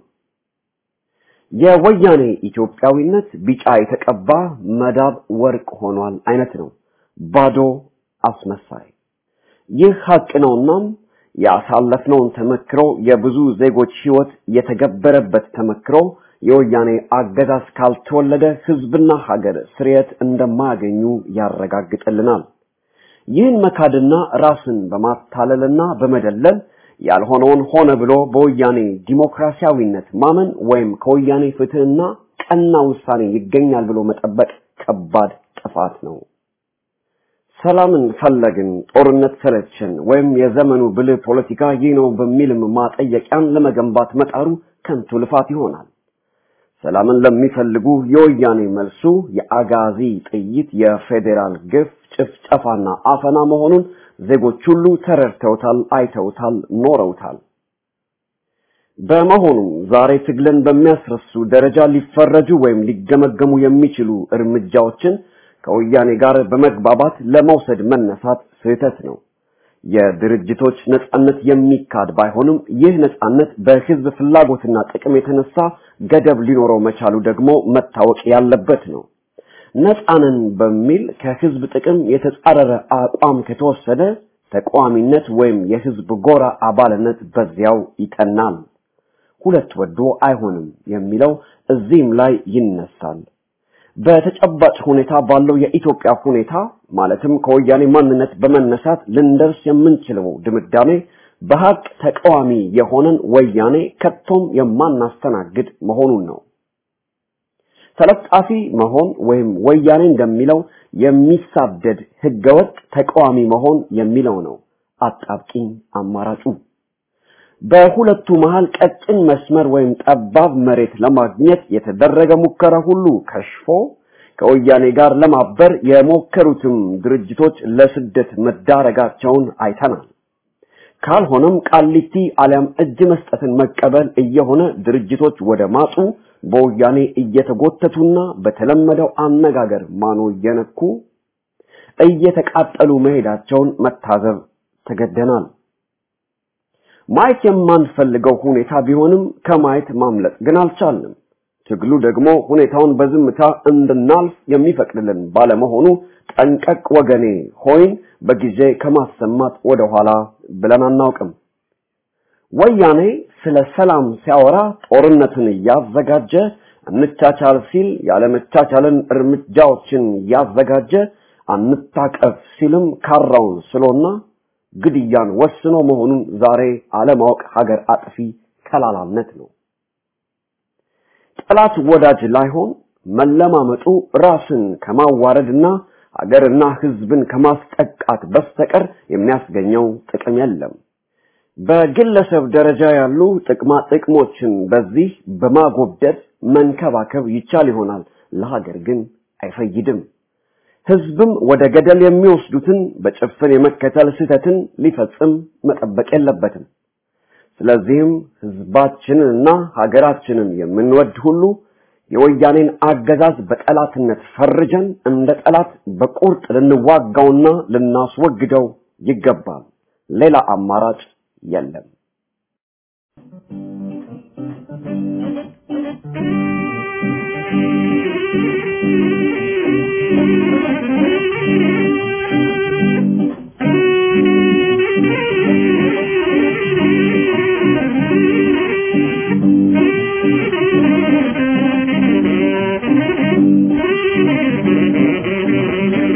የወያኔ ኢትዮጵያዊነት ቢጫ የተቀባ መዳብ ወርቅ ሆኗል አይነት ነው። ባዶ አስመሳይ። ይህ ሀቅ ነውናም ያሳለፍነውን ተመክሮ የብዙ ዜጎች ህይወት የተገበረበት ተመክሮ የወያኔ አገዛዝ ካልተወለደ ህዝብና ሀገር ስርየት እንደማያገኙ ያረጋግጥልናል። ይህን መካድና ራስን በማታለልና በመደለል ያልሆነውን ሆነ ብሎ በወያኔ ዲሞክራሲያዊነት ማመን ወይም ከወያኔ ፍትህና ቀና ውሳኔ ይገኛል ብሎ መጠበቅ ከባድ ጥፋት ነው። ሰላምን ፈለግን፣ ጦርነት ሰለችን፣ ወይም የዘመኑ ብልህ ፖለቲካ ይህ ነው በሚልም ማጠየቂያን ለመገንባት መጣሩ ከንቱ ልፋት ይሆናል። ሰላምን ለሚፈልጉ የወያኔ መልሱ የአጋዚ ጥይት፣ የፌዴራል ግፍ፣ ጭፍጨፋና አፈና መሆኑን ዜጎች ሁሉ ተረድተውታል፣ አይተውታል፣ ኖረውታል። በመሆኑም ዛሬ ትግልን በሚያስረሱ ደረጃ ሊፈረጁ ወይም ሊገመገሙ የሚችሉ እርምጃዎችን ከወያኔ ጋር በመግባባት ለመውሰድ መነሳት ስህተት ነው። የድርጅቶች ነጻነት የሚካድ ባይሆንም ይህ ነጻነት በህዝብ ፍላጎትና ጥቅም የተነሳ ገደብ ሊኖረው መቻሉ ደግሞ መታወቅ ያለበት ነው። ነጻንን በሚል ከህዝብ ጥቅም የተጻረረ አቋም ከተወሰደ ተቃዋሚነት ወይም የህዝብ ጎራ አባልነት በዚያው ይጠናል። ሁለት ወዶ አይሆንም የሚለው እዚህም ላይ ይነሳል። በተጨባጭ ሁኔታ ባለው የኢትዮጵያ ሁኔታ ማለትም ከወያኔ ማንነት በመነሳት ልንደርስ የምንችለው ድምዳሜ በሀቅ ተቃዋሚ የሆነን ወያኔ ከቶም የማናስተናግድ መሆኑን ነው። ተለጣፊ መሆን ወይም ወያኔ እንደሚለው የሚሳደድ ህገወጥ ተቃዋሚ መሆን የሚለው ነው አጣብቂኝ አማራጩ። በሁለቱ መሃል ቀጭን መስመር ወይም ጠባብ መሬት ለማግኘት የተደረገ ሙከራ ሁሉ ከሽፎ ከወያኔ ጋር ለማበር የሞከሩትም ድርጅቶች ለስደት መዳረጋቸውን አይተናል። ካልሆነም ቃሊቲ አሊያም እጅ መስጠትን መቀበል እየሆነ ድርጅቶች ወደ ማጡ በወያኔ እየተጎተቱና በተለመደው አነጋገር ማኖ እየነኩ እየተቃጠሉ መሄዳቸውን መታዘብ ተገደናል። ማየት የማንፈልገው ሁኔታ ቢሆንም ከማየት ማምለጥ ግን አልቻልንም። ትግሉ ደግሞ ሁኔታውን በዝምታ እንድናልፍ የሚፈቅድልን ባለመሆኑ ጠንቀቅ ወገኔ ሆይን በጊዜ ከማሰማት ወደኋላ ብለን አናውቅም። ወያኔ ስለ ሰላም ሲያወራ ጦርነትን እያዘጋጀ እንቻቻል ሲል ያለመቻቻልን እርምጃዎችን እያዘጋጀ አንታቀፍ ሲልም ካራውን ስሎና ግድያን ወስኖ መሆኑን ዛሬ አለማወቅ ሀገር አጥፊ ከላላነት ነው። ጠላት ወዳጅ ላይሆን መለማመጡ ራስን ከማዋረድና ሀገርና ሕዝብን ከማስጠቃት በስተቀር የሚያስገኘው ጥቅም የለም። በግለሰብ ደረጃ ያሉ ጥቅማ ጥቅሞችን በዚህ በማጎብደድ መንከባከብ ይቻል ይሆናል፣ ለሀገር ግን አይፈይድም። ህዝብም ወደ ገደል የሚወስዱትን በጭፍን የመከተል ስህተትን ሊፈጽም መጠበቅ የለበትም። ስለዚህም ህዝባችንንና ሀገራችንን የምንወድ ሁሉ የወያኔን አገዛዝ በጠላትነት ፈርጀን እንደ ጠላት በቁርጥ ልንዋጋውና ልናስወግደው ይገባል። ሌላ አማራጭ የለም።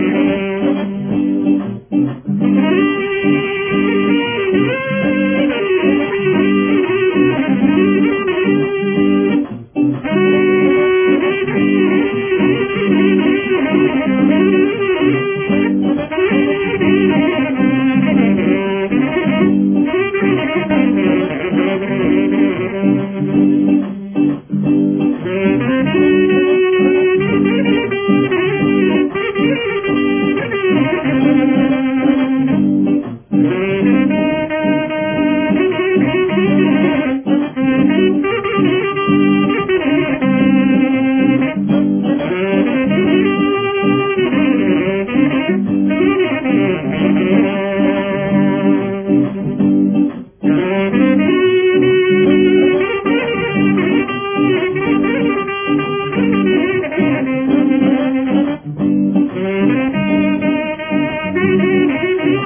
Thank you.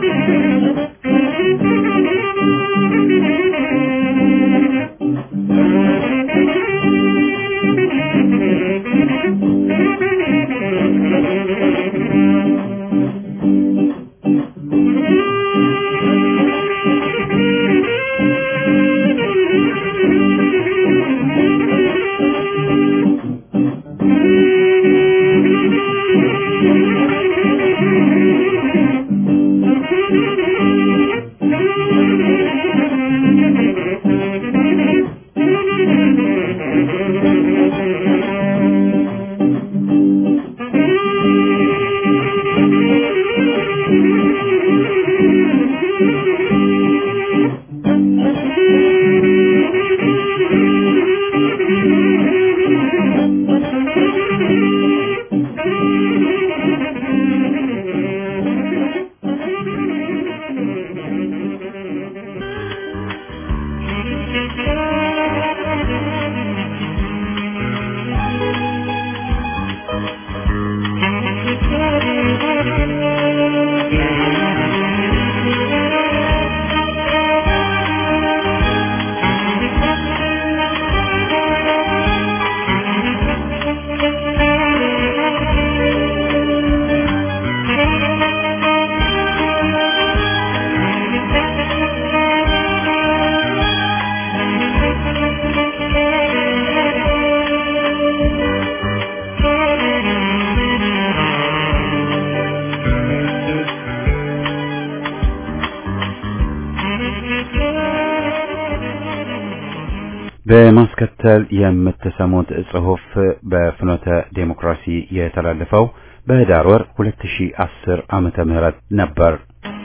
በማስከተል የምትሰሙት ጽሑፍ በፍኖተ ዴሞክራሲ የተላለፈው በህዳር ወር 2010 ዓመተ ምህረት ነበር።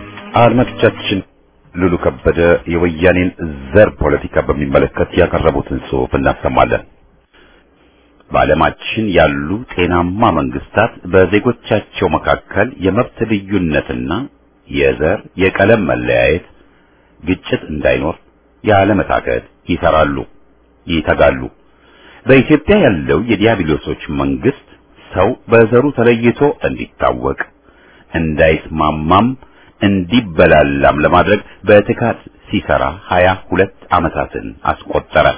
አድማጮቻችን ሉሉ ከበደ የወያኔን ዘር ፖለቲካ በሚመለከት ያቀረቡትን ጽሑፍ እናሰማለን። በዓለማችን ያሉ ጤናማ መንግስታት በዜጎቻቸው መካከል የመብት ልዩነትና የዘር የቀለም መለያየት፣ ግጭት እንዳይኖር ያለመታከት ይሰራሉ፣ ይተጋሉ። በኢትዮጵያ ያለው የዲያብሎሶች መንግስት ሰው በዘሩ ተለይቶ እንዲታወቅ እንዳይስማማም እንዲበላላም ለማድረግ በትካት ሲሰራ ሀያ ሁለት ዓመታትን አስቆጠረ።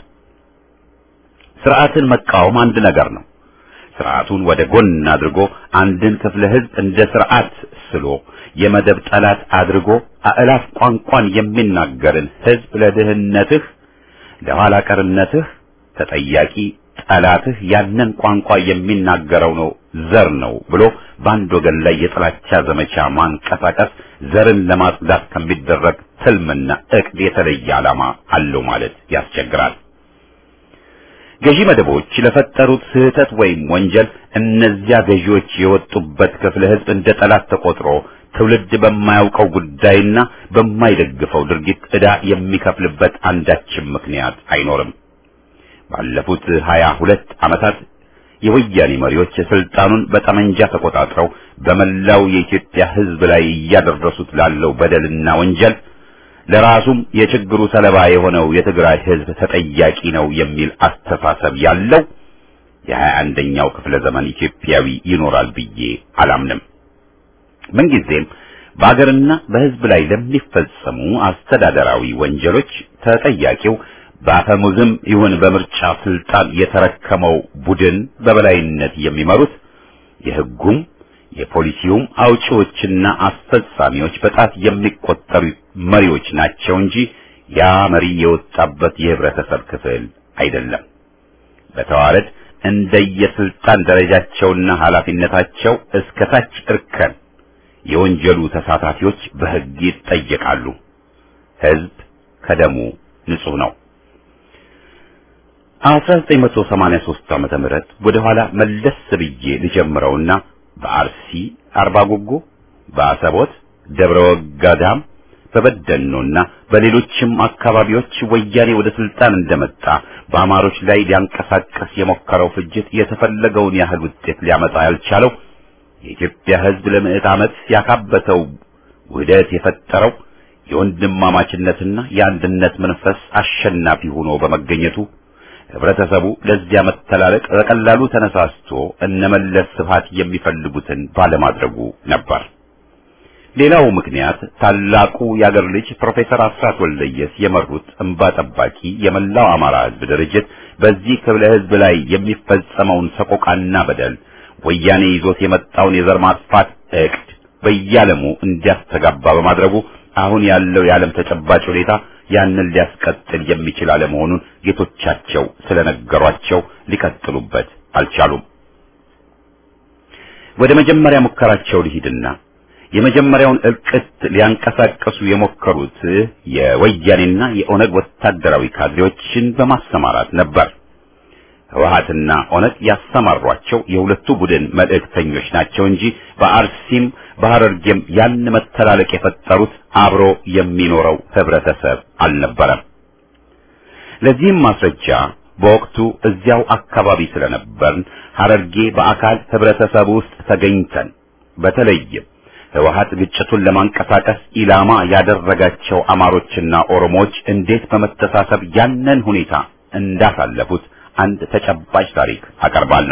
ስርዓትን መቃወም አንድ ነገር ነው። ስርዓቱን ወደ ጎን አድርጎ አንድን ክፍለ ህዝብ እንደ ስርዓት ስሎ የመደብ ጠላት አድርጎ አእላፍ ቋንቋን የሚናገርን ህዝብ ለድህነትህ፣ ለኋላ ቀርነትህ ተጠያቂ ጠላትህ ያንን ቋንቋ የሚናገረው ነው ዘር ነው ብሎ በአንድ ወገን ላይ የጥላቻ ዘመቻ ማንቀሳቀስ ዘርን ለማጽዳት ከሚደረግ ትልምና እቅድ የተለየ ዓላማ አለው ማለት ያስቸግራል። ገዢ መደቦች ለፈጠሩት ስህተት ወይም ወንጀል እነዚያ ገዢዎች የወጡበት ክፍለ ህዝብ እንደ ጠላት ተቆጥሮ ትውልድ በማያውቀው ጉዳይና በማይደግፈው ድርጊት ዕዳ የሚከፍልበት አንዳችም ምክንያት አይኖርም። ባለፉት ሀያ ሁለት ዓመታት የወያኔ መሪዎች ስልጣኑን በጠመንጃ ተቆጣጥረው በመላው የኢትዮጵያ ህዝብ ላይ እያደረሱት ላለው በደልና ወንጀል ለራሱም የችግሩ ሰለባ የሆነው የትግራይ ህዝብ ተጠያቂ ነው የሚል አስተሳሰብ ያለው የሀያ አንደኛው ክፍለ ዘመን ኢትዮጵያዊ ይኖራል ብዬ አላምንም። ምንጊዜም በአገርና በህዝብ ላይ ለሚፈጸሙ አስተዳደራዊ ወንጀሎች ተጠያቂው በአፈሙዝም ይሁን በምርጫ ስልጣን የተረከመው ቡድን በበላይነት የሚመሩት የህጉም የፖሊሲውም አውጪዎችና አስፈጻሚዎች በጣት የሚቆጠሩ መሪዎች ናቸው እንጂ ያ መሪ የወጣበት የህብረተሰብ ክፍል አይደለም። በተዋረድ እንደየስልጣን ደረጃቸውና ኃላፊነታቸው እስከ ታች እርከን የወንጀሉ ተሳታፊዎች በህግ ይጠየቃሉ። ህዝብ ከደሙ ንጹህ ነው። 1983 ዓመተ ምህረት ወደ ኋላ መለስ ብዬ ልጀምረውና በአርሲ አርባ ጉጉ፣ በአሰቦት ደብረ ወጋዳም፣ በበደኖና በሌሎችም አካባቢዎች ወያኔ ወደ ስልጣን እንደመጣ በአማሮች ላይ ሊያንቀሳቀስ የሞከረው ፍጅት የተፈለገውን ያህል ውጤት ሊያመጣ ያልቻለው የኢትዮጵያ ህዝብ ለምዕት ዓመት ያካበተው ውህደት የፈጠረው የወንድማማችነትና የአንድነት መንፈስ አሸናፊ ሆኖ በመገኘቱ ህብረተሰቡ ለዚያ መተላለቅ በቀላሉ ተነሳስቶ እነመለስ ስብሃት የሚፈልጉትን ባለማድረጉ ነበር። ሌላው ምክንያት ታላቁ የአገር ልጅ ፕሮፌሰር አስራት ወልደየስ የመሩት እንባ ጠባቂ የመላው አማራ ሕዝብ ድርጅት በዚህ ክፍለ ሕዝብ ላይ የሚፈጸመውን ሰቆቃና በደል ወያኔ ይዞት የመጣውን የዘር ማጥፋት እቅድ በየዓለሙ እንዲያስተጋባ በማድረጉ አሁን ያለው የዓለም ተጨባጭ ሁኔታ ያንን ሊያስቀጥል የሚችል አለመሆኑን ጌቶቻቸው ስለነገሯቸው ሊቀጥሉበት አልቻሉም። ወደ መጀመሪያ ሙከራቸው ሊሂድና የመጀመሪያውን እልቅት ሊያንቀሳቀሱ የሞከሩት የወያኔና የኦነግ ወታደራዊ ካድሬዎችን በማሰማራት ነበር። ህወሓትና ኦነግ ያሰማሯቸው የሁለቱ ቡድን መልእክተኞች ናቸው እንጂ በአርሲም በሐረርጌም ያን መተላለቅ የፈጠሩት አብሮ የሚኖረው ህብረተሰብ አልነበረም። ለዚህም ማስረጃ በወቅቱ እዚያው አካባቢ ስለነበርን ሐረርጌ በአካል ህብረተሰብ ውስጥ ተገኝተን በተለይም ህወሓት ግጭቱን ለማንቀሳቀስ ኢላማ ያደረጋቸው አማሮችና ኦሮሞዎች እንዴት በመተሳሰብ ያንን ሁኔታ እንዳሳለፉት አንድ ተጨባጭ ታሪክ አቀርባለሁ።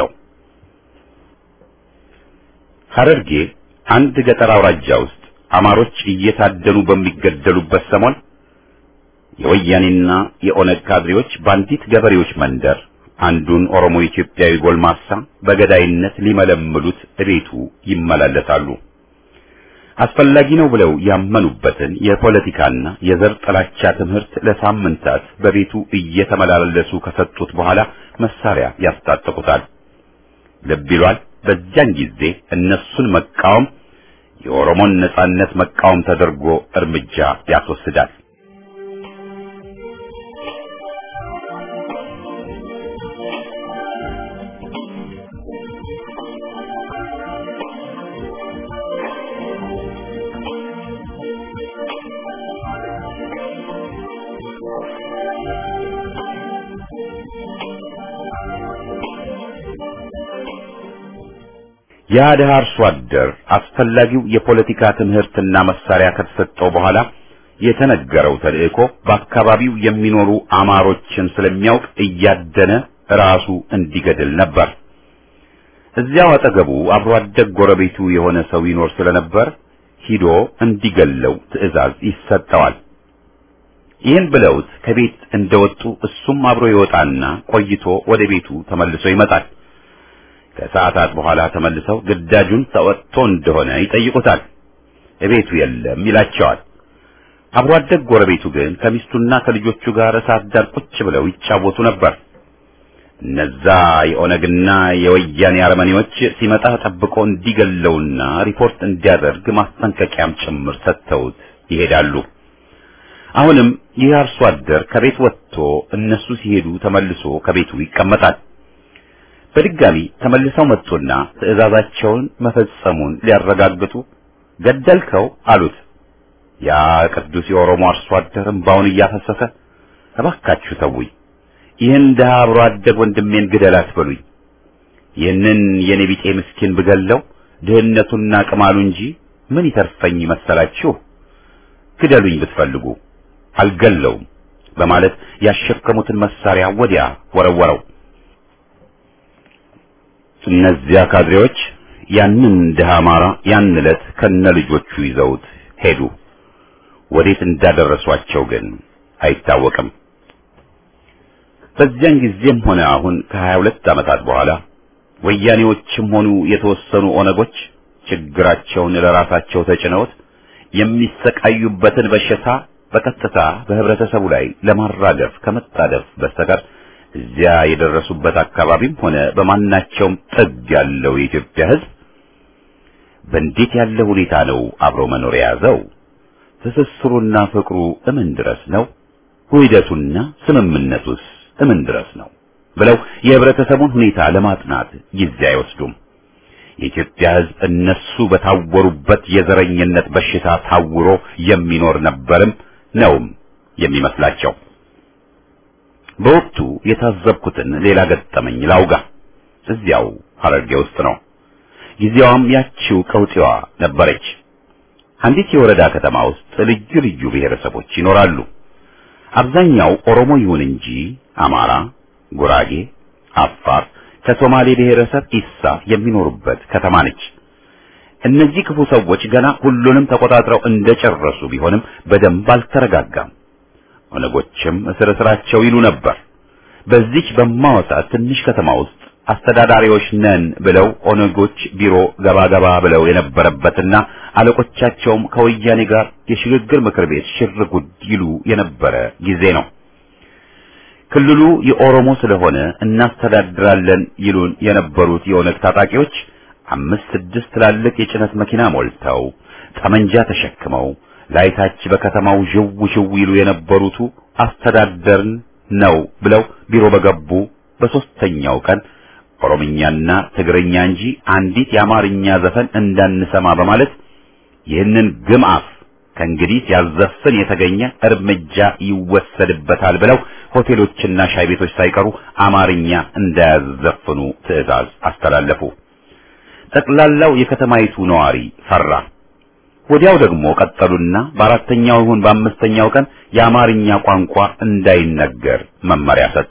ሐረርጌ አንድ ገጠር አውራጃ ውስጥ አማሮች እየታደኑ በሚገደሉበት ሰሞን የወያኔና የኦነግ ካድሬዎች በአንዲት ገበሬዎች መንደር አንዱን ኦሮሞ ኢትዮጵያዊ ጎልማሳ በገዳይነት ሊመለምሉት እቤቱ ይመላለሳሉ። አስፈላጊ ነው ብለው ያመኑበትን የፖለቲካና የዘር ጥላቻ ትምህርት ለሳምንታት በቤቱ እየተመላለሱ ከሰጡት በኋላ መሳሪያ ያስታጥቁታል። ልብ ይሏል። በዚያን ጊዜ እነሱን መቃወም የኦሮሞን ነጻነት መቃወም ተደርጎ እርምጃ ያስወስዳል። ያ ድሃ አርሶ አደር አስፈላጊው የፖለቲካ ትምህርትና መሳሪያ ከተሰጠው በኋላ የተነገረው ተልእኮ በአካባቢው የሚኖሩ አማሮችን ስለሚያውቅ እያደነ ራሱ እንዲገድል ነበር። እዚያው አጠገቡ አብሮ አደግ ጎረቤቱ የሆነ ሰው ይኖር ስለነበር ሂዶ እንዲገለው ትዕዛዝ ይሰጠዋል። ይህን ብለውት ከቤት እንደወጡ እሱም አብሮ ይወጣና ቆይቶ ወደ ቤቱ ተመልሶ ይመጣል። ከሰዓታት በኋላ ተመልሰው ግዳጁን ተወጥቶ እንደሆነ ይጠይቁታል። እቤቱ የለም ይላቸዋል። አብሮ አደግ ጎረቤቱ ግን ከሚስቱና ከልጆቹ ጋር እሳት ዳር ቁጭ ብለው ይጫወቱ ነበር። እነዛ የኦነግና የወያኔ አረመኔዎች ሲመጣ ጠብቆ እንዲገለውና ሪፖርት እንዲያደርግ ማስጠንቀቂያም ጭምር ሰጥተውት ይሄዳሉ። አሁንም ይህ አርሶ አደር ከቤት ወጥቶ እነሱ ሲሄዱ ተመልሶ ከቤቱ ይቀመጣል። በድጋሚ ተመልሰው መጡና ትዕዛዛቸውን መፈጸሙን ሊያረጋግጡ ገደልከው አሉት። ያ ቅዱስ የኦሮሞ አርሶ አደር እምባውን እያፈሰሰ እባካችሁ ተውኝ፣ ይህን ድሀ አብሮ አደግ ወንድሜን ግደል አትበሉኝ። ይህንን የኔ ቢጤ ምስኪን ብገለው ድህነቱና ቅማሉ እንጂ ምን ይተርፈኝ መሰላችሁ? ግደሉኝ ብትፈልጉ አልገለውም በማለት ያሸከሙትን መሳሪያ ወዲያ ወረወረው። እነዚያ ካድሬዎች ያንን ድሃ አማራ ያን ዕለት ከነ ልጆቹ ይዘውት ሄዱ። ወዴት እንዳደረሷቸው ግን አይታወቅም። በዚያን ጊዜም ሆነ አሁን ከሀያ ሁለት ዓመታት በኋላ ወያኔዎችም ሆኑ የተወሰኑ ኦነጎች ችግራቸውን ለራሳቸው ተጭነውት የሚሰቃዩበትን በሽታ በቀጥታ በህብረተሰቡ ላይ ለማራገፍ ከመጣደፍ በስተቀር እዚያ የደረሱበት አካባቢም ሆነ በማናቸውም ጥግ ያለው የኢትዮጵያ ሕዝብ በእንዴት ያለ ሁኔታ ነው አብሮ መኖር የያዘው? ትስስሩና ፍቅሩ እምን ድረስ ነው? ውህደቱና ስምምነቱስ እምን ድረስ ነው? ብለው የህብረተሰቡን ሁኔታ ለማጥናት ጊዜ አይወስዱም። የኢትዮጵያ ሕዝብ እነሱ በታወሩበት የዘረኝነት በሽታ ታውሮ የሚኖር ነበርም ነውም የሚመስላቸው። በወቅቱ የታዘብኩትን ሌላ ገጠመኝ ላውጋ። እዚያው ሐረርጌ ውስጥ ነው። ጊዜዋም ያቺው ቀውጢዋ ነበረች። አንዲት የወረዳ ከተማ ውስጥ ልዩ ልዩ ብሔረሰቦች ይኖራሉ። አብዛኛው ኦሮሞ ይሁን እንጂ አማራ፣ ጉራጌ፣ አፋር ከሶማሌ ብሔረሰብ ኢሳ የሚኖሩበት ከተማ ነች። እነዚህ ክፉ ሰዎች ገና ሁሉንም ተቆጣጥረው እንደጨረሱ ቢሆንም በደንብ አልተረጋጋም። ኦነጎችም እስር እስራቸው ይሉ ነበር። በዚች በማወጣት ትንሽ ከተማ ውስጥ አስተዳዳሪዎች ነን ብለው ኦነጎች ቢሮ ገባ ገባ ብለው የነበረበትና አለቆቻቸውም ከወያኔ ጋር የሽግግር ምክር ቤት ሽር ጉድ ይሉ የነበረ ጊዜ ነው። ክልሉ የኦሮሞ ስለሆነ እናስተዳድራለን ይሉን የነበሩት የኦነግ ታጣቂዎች አምስት ስድስት ትላልቅ የጭነት መኪና ሞልተው ጠመንጃ ተሸክመው ላይታች በከተማው ዥው ዥው ይሉ የነበሩቱ አስተዳደርን ነው ብለው ቢሮ በገቡ በሶስተኛው ቀን ኦሮምኛና ትግርኛ እንጂ አንዲት የአማርኛ ዘፈን እንዳንሰማ በማለት ይህንን ግምአፍ ከእንግዲህ ሲያዘፍን የተገኘ እርምጃ ይወሰድበታል ብለው ሆቴሎችና ሻይ ቤቶች ሳይቀሩ አማርኛ እንዳያዘፍኑ ትዕዛዝ አስተላለፉ። ጠቅላላው የከተማይቱ ነዋሪ ፈራ። ወዲያው ደግሞ ቀጠሉና በአራተኛው ይሁን በአምስተኛው ቀን የአማርኛ ቋንቋ እንዳይነገር መመሪያ ሰጡ።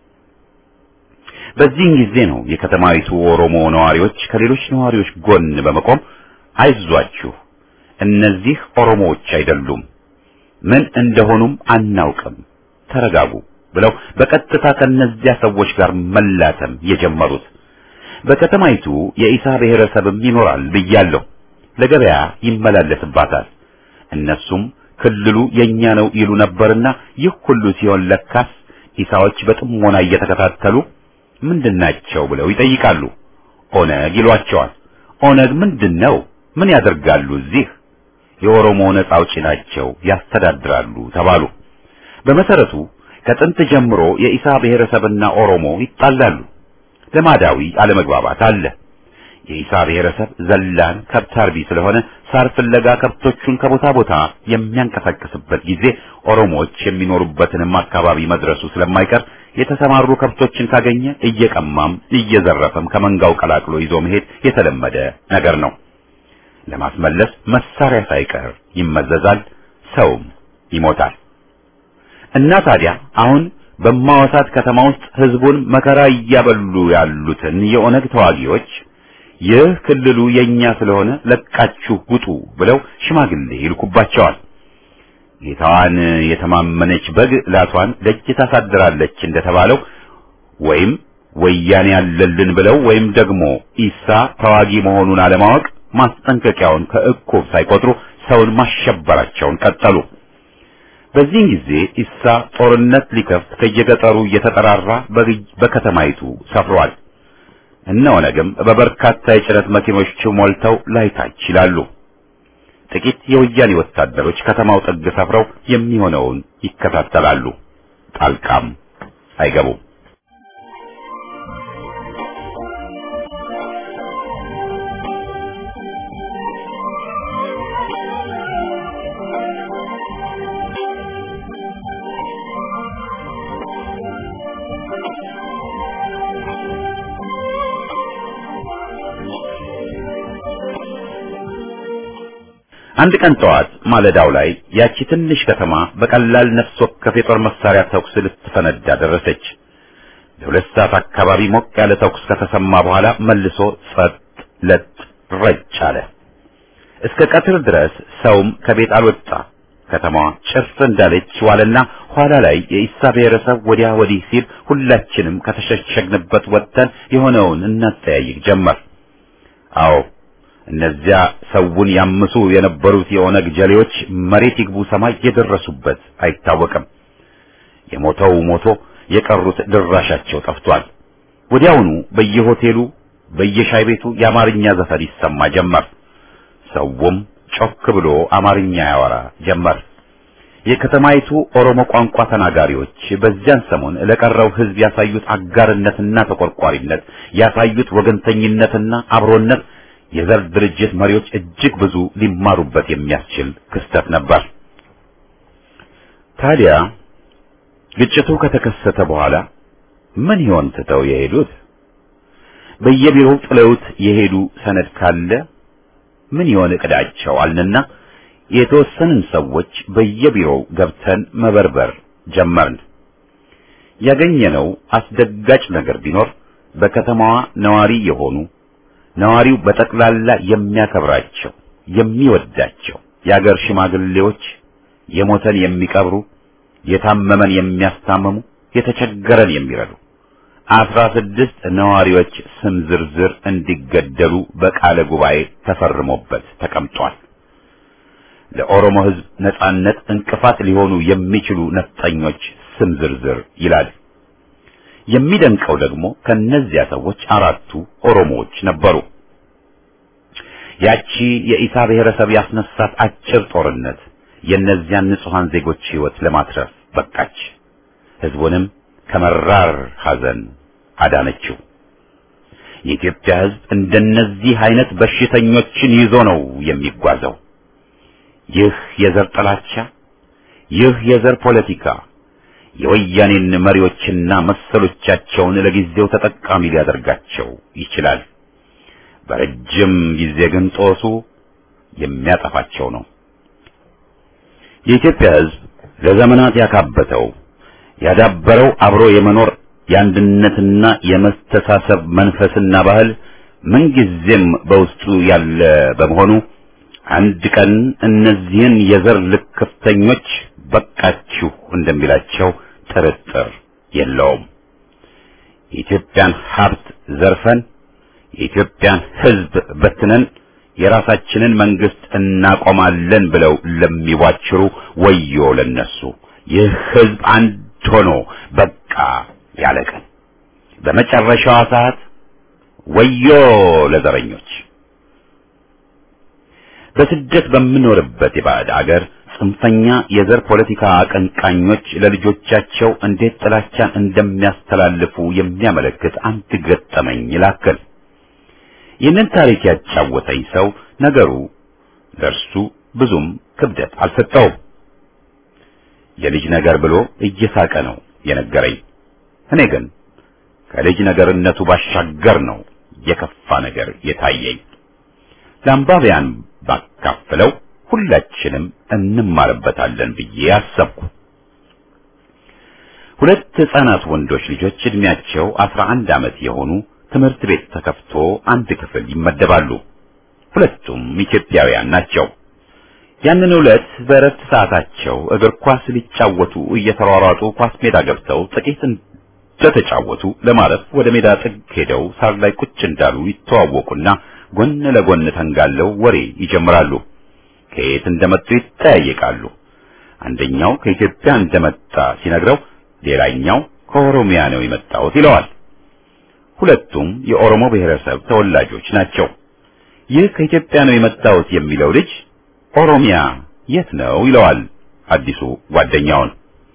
በዚህን ጊዜ ነው የከተማይቱ ኦሮሞ ነዋሪዎች ከሌሎች ነዋሪዎች ጎን በመቆም አይዟችሁ፣ እነዚህ ኦሮሞዎች አይደሉም፣ ምን እንደሆኑም አናውቅም፣ ተረጋጉ ብለው በቀጥታ ከነዚያ ሰዎች ጋር መላተም የጀመሩት። በከተማይቱ የኢሳ ብሔረሰብም ይኖራል ብያለሁ። ለገበያ ይመላለስባታል። እነሱም ክልሉ የኛ ነው ይሉ ነበርና ይህ ሁሉ ሲሆን ለካስ ኢሳዎች በጥሞና እየተከታተሉ ምንድናቸው ብለው ይጠይቃሉ። ኦነግ ይሏቸዋል። ኦነግ ምንድን ነው? ምን ያደርጋሉ እዚህ? የኦሮሞ ነጻ አውጪ ናቸው፣ ያስተዳድራሉ ተባሉ። በመሰረቱ ከጥንት ጀምሮ የኢሳ ብሔረሰብና ኦሮሞ ይጣላሉ። ልማዳዊ አለመግባባት አለ። የኢሳ ብሔረሰብ ዘላን ከብት አርቢ ስለሆነ ሳር ፍለጋ ከብቶቹን ከቦታ ቦታ የሚያንቀሳቅስበት ጊዜ ኦሮሞዎች የሚኖሩበትንም አካባቢ መድረሱ ስለማይቀር የተሰማሩ ከብቶችን ካገኘ እየቀማም እየዘረፈም ከመንጋው ቀላቅሎ ይዞ መሄድ የተለመደ ነገር ነው። ለማስመለስ መሳሪያ ሳይቀር ይመዘዛል፣ ሰውም ይሞታል። እና ታዲያ አሁን በማዋሳት ከተማ ውስጥ ህዝቡን መከራ እያበሉ ያሉትን የኦነግ ተዋጊዎች ይህ ክልሉ የኛ ስለሆነ ለቃችሁ ውጡ ብለው ሽማግሌ ይልኩባቸዋል። ጌታዋን የተማመነች በግ ላቷን ደጅ ታሳድራለች እንደተባለው ወይም ወያኔ ያለልን ብለው ወይም ደግሞ ኢሳ ተዋጊ መሆኑን አለማወቅ ማስጠንቀቂያውን ከእቁብ ሳይቆጥሩ ሰውን ማሸበራቸውን ቀጠሉ። በዚህን ጊዜ ኢሳ ጦርነት ሊከፍት ከየገጠሩ እየተጠራራ በከተማይቱ ሰፍሯል። እነ ኦነግም በበርካታ የጭነት መኪኖች ሞልተው ላይታች ይላሉ። ጥቂት የወያኔ ወታደሮች ከተማው ጥግ ሰፍረው የሚሆነውን ይከታተላሉ። ጣልቃም አይገቡም። አንድ ቀን ጠዋት ማለዳው ላይ ያቺ ትንሽ ከተማ በቀላል ነፍስ ወከፍ የጦር መሳሪያ ተኩስ ልትፈነዳ ደረሰች። ለሁለት ሰዓት አካባቢ ሞቅ ያለ ተኩስ ከተሰማ በኋላ መልሶ ጸጥ ለጥ ረጭ አለ። እስከ ቀትር ድረስ ሰውም ከቤት አልወጣ። ከተማዋ ጭር እንዳለች ዋለና ኋላ ላይ የኢሳ ብሔረሰብ ወዲያ ወዲህ ሲል ሁላችንም ከተሸሸግንበት ወጥተን የሆነውን እናጠያይቅ ጀመር። አዎ እነዚያ ሰውን ያምሱ የነበሩት የኦነግ ጀሌዎች መሬት ይግቡ ሰማይ የደረሱበት አይታወቅም። የሞተው ሞቶ የቀሩት ድራሻቸው ጠፍቷል። ወዲያውኑ በየሆቴሉ በየሻይ ቤቱ የአማርኛ ዘፈን ይሰማ ጀመር። ሰውም ጮክ ብሎ አማርኛ ያወራ ጀመር። የከተማይቱ ኦሮሞ ቋንቋ ተናጋሪዎች በዚያን ሰሞን ለቀረው ሕዝብ ያሳዩት አጋርነትና ተቆርቋሪነት ያሳዩት ወገንተኝነትና አብሮነት የዘር ድርጅት መሪዎች እጅግ ብዙ ሊማሩበት የሚያስችል ክስተት ነበር። ታዲያ ግጭቱ ከተከሰተ በኋላ ምን ይሆን ትተው የሄዱት? በየቢሮው ጥለውት የሄዱ ሰነድ ካለ ምን ይሆን እቅዳቸው አልንና የተወሰንን ሰዎች በየቢሮው ገብተን መበርበር ጀመርን። ያገኘነው አስደጋጭ ነገር ቢኖር በከተማዋ ነዋሪ የሆኑ ነዋሪው በጠቅላላ የሚያከብራቸው የሚወዳቸው የአገር ሽማግሌዎች የሞተን የሚቀብሩ የታመመን የሚያስታምሙ የተቸገረን የሚረዱ አስራ ስድስት ነዋሪዎች ስም ዝርዝር እንዲገደሉ በቃለ ጉባኤ ተፈርሞበት ተቀምጧል። ለኦሮሞ ሕዝብ ነጻነት እንቅፋት ሊሆኑ የሚችሉ ነፍጠኞች ስም ዝርዝር ይላል። የሚደንቀው ደግሞ ከነዚያ ሰዎች አራቱ ኦሮሞዎች ነበሩ። ያቺ የኢሳ ብሔረሰብ ያስነሳት አጭር ጦርነት የእነዚያን ንጹሐን ዜጎች ሕይወት ለማትረፍ በቃች። ሕዝቡንም ከመራር ሐዘን አዳነችው። የኢትዮጵያ ሕዝብ እንደነዚህ አይነት በሽተኞችን ይዞ ነው የሚጓዘው። ይህ የዘር ጥላቻ፣ ይህ የዘር ፖለቲካ የወያኔን መሪዎችና መሰሎቻቸውን ለጊዜው ተጠቃሚ ሊያደርጋቸው ይችላል። በረጅም ጊዜ ግን ጦሱ የሚያጠፋቸው ነው። የኢትዮጵያ ሕዝብ ለዘመናት ያካበተው ያዳበረው አብሮ የመኖር የአንድነትና የመስተሳሰብ መንፈስና ባህል ምንጊዜም በውስጡ ያለ በመሆኑ አንድ ቀን እነዚህን የዘር ልክፍተኞች በቃችሁ እንደሚላቸው ጥርጥር የለውም። የኢትዮጵያን ሀብት ዘርፈን የኢትዮጵያን ሕዝብ በትነን የራሳችንን መንግስት እናቆማለን ብለው ለሚዋችሩ ወዮ ለነሱ። ይህ ሕዝብ አንድ ሆኖ በቃ ያለ ቀን በመጨረሻዋ ሰዓት ወዮ ለዘረኞች። በስደት በምኖርበት የባዕድ አገር ጽንፈኛ የዘር ፖለቲካ አቀንቃኞች ለልጆቻቸው እንዴት ጥላቻን እንደሚያስተላልፉ የሚያመለክት አንድ ገጠመኝ ላክል። ይህንን ታሪክ ያጫወተኝ ሰው ነገሩ ለእርሱ ብዙም ክብደት አልሰጠውም። የልጅ ነገር ብሎ እየሳቀ ነው የነገረኝ። እኔ ግን ከልጅ ነገርነቱ ባሻገር ነው የከፋ ነገር የታየኝ። ለአንባቢያን ባካፍለው ሁላችንም እንማርበታለን ብዬ አሰብኩ። ሁለት ሕፃናት ወንዶች ልጆች እድሜያቸው አስራ አንድ ዓመት የሆኑ ትምህርት ቤት ተከፍቶ አንድ ክፍል ይመደባሉ። ሁለቱም ኢትዮጵያውያን ናቸው። ያንን ዕለት በእረፍት ሰዓታቸው እግር ኳስ ሊጫወቱ እየተሯሯጡ ኳስ ሜዳ ገብተው ጥቂት እንደተጫወቱ ለማረፍ ወደ ሜዳ ጥግ ሄደው ሳር ላይ ቁጭ እንዳሉ ይተዋወቁና ጎን ለጎን ተንጋለው ወሬ ይጀምራሉ። ከየት እንደመጡ ይጠያየቃሉ። አንደኛው ከኢትዮጵያ እንደመጣ ሲነግረው፣ ሌላኛው ከኦሮሚያ ነው የመጣሁት ይለዋል። ሁለቱም የኦሮሞ ብሔረሰብ ተወላጆች ናቸው። ይህ ከኢትዮጵያ ነው የመጣሁት የሚለው ልጅ ኦሮሚያ የት ነው ይለዋል አዲሱ ጓደኛውን።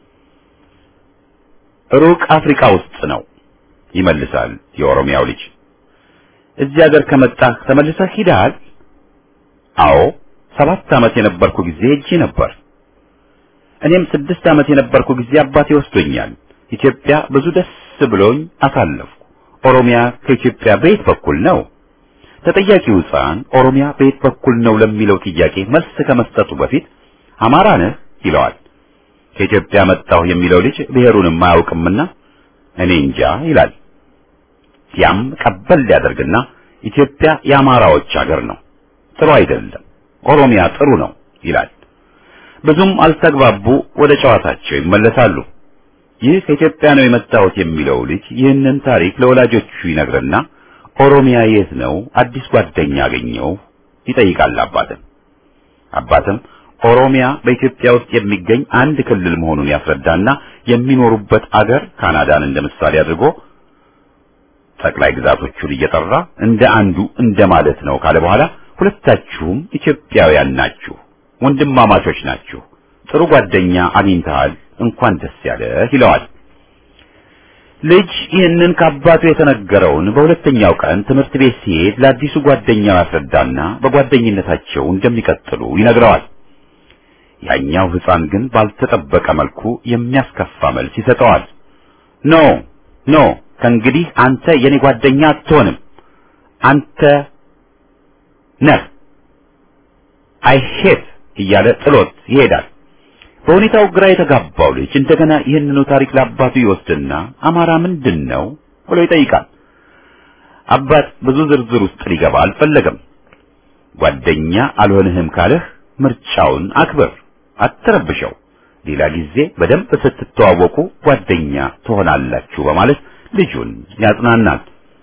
ሩቅ አፍሪካ ውስጥ ነው ይመልሳል የኦሮሚያው ልጅ። እዚህ ሀገር ከመጣህ ተመልሰህ ሂደሃል? አዎ ሰባት ዓመት የነበርኩ ጊዜ ሄጄ ነበር። እኔም ስድስት ዓመት የነበርኩ ጊዜ አባቴ ወስዶኛል። ኢትዮጵያ ብዙ ደስ ብሎኝ አሳለፍኩ። ኦሮሚያ ከኢትዮጵያ በየት በኩል ነው? ተጠያቂው ሕፃን ኦሮሚያ በየት በኩል ነው ለሚለው ጥያቄ መልስ ከመስጠቱ በፊት አማራ ነህ ይለዋል። ከኢትዮጵያ መጣሁ የሚለው ልጅ ብሔሩንም አያውቅምና እኔ እንጃ ይላል። ያም ቀበል ሊያደርግና ኢትዮጵያ የአማራዎች አገር ነው፣ ጥሩ አይደለም፣ ኦሮሚያ ጥሩ ነው ይላል። ብዙም አልተግባቡ፣ ወደ ጨዋታቸው ይመለሳሉ። ይህ ከኢትዮጵያ ነው የመጣሁት የሚለው ልጅ ይህንን ታሪክ ለወላጆቹ ይነግርና ኦሮሚያ የት ነው አዲስ ጓደኛ አገኘው ይጠይቃል አባትም። አባትም ኦሮሚያ በኢትዮጵያ ውስጥ የሚገኝ አንድ ክልል መሆኑን ያስረዳና የሚኖሩበት አገር ካናዳን እንደ ምሳሌ አድርጎ ጠቅላይ ግዛቶቹን እየጠራ እንደ አንዱ እንደማለት ነው ካለ በኋላ ሁለታችሁም ኢትዮጵያውያን ናችሁ፣ ወንድማማቾች ናችሁ፣ ጥሩ ጓደኛ አግኝተሃል፣ እንኳን ደስ ያለህ ይለዋል። ልጅ ይህንን ከአባቱ የተነገረውን በሁለተኛው ቀን ትምህርት ቤት ሲሄድ ለአዲሱ ጓደኛው ያስረዳና በጓደኝነታቸው እንደሚቀጥሉ ይነግረዋል። ያኛው ሕፃን ግን ባልተጠበቀ መልኩ የሚያስከፋ መልስ ይሰጠዋል። ኖ ኖ ከእንግዲህ አንተ የኔ ጓደኛ አትሆንም፣ አንተ ነህ አይሄት እያለ ጥሎት ይሄዳል። በሁኔታው ግራ የተጋባው ልጅ እንደገና ይህንኑ ታሪክ ለአባቱ ይወስድና አማራ ምንድን ነው ብሎ ይጠይቃል። አባት ብዙ ዝርዝር ውስጥ ሊገባ አልፈለገም። ጓደኛ አልሆንህም ካለህ ምርጫውን አክብር፣ አትረብሸው። ሌላ ጊዜ በደንብ ስትተዋወቁ ጓደኛ ትሆናላችሁ በማለት ልጁን ያጽናናል።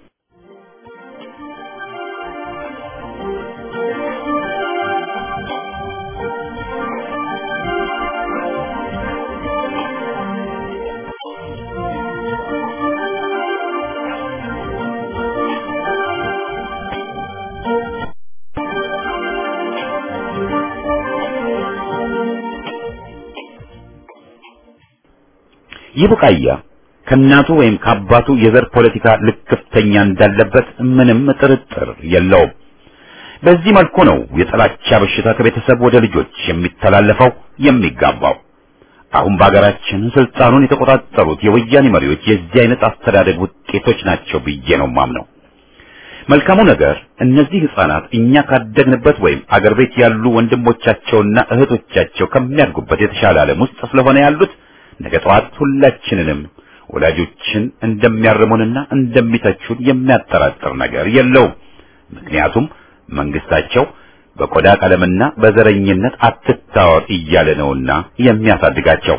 ይህ ቡቃያ ከእናቱ ወይም ከአባቱ የዘር ፖለቲካ ልክፍተኛ እንዳለበት ምንም ጥርጥር የለውም። በዚህ መልኩ ነው የጥላቻ በሽታ ከቤተሰብ ወደ ልጆች የሚተላለፈው የሚጋባው። አሁን በሀገራችን ስልጣኑን የተቆጣጠሩት የወያኔ መሪዎች የዚህ አይነት አስተዳደግ ውጤቶች ናቸው ብዬ ነው ማምነው። መልካሙ ነገር እነዚህ ህፃናት እኛ ካደግንበት ወይም አገር ቤት ያሉ ወንድሞቻቸውና እህቶቻቸው ከሚያድጉበት የተሻለ ዓለም ውስጥ ስለሆነ ያሉት ነገ ጠዋት ሁላችንንም ወላጆችን እንደሚያርሙንና እንደሚተቹን የሚያጠራጥር ነገር የለውም። ምክንያቱም መንግስታቸው በቆዳ ቀለምና በዘረኝነት አትታወር እያለ ነውና የሚያሳድጋቸው።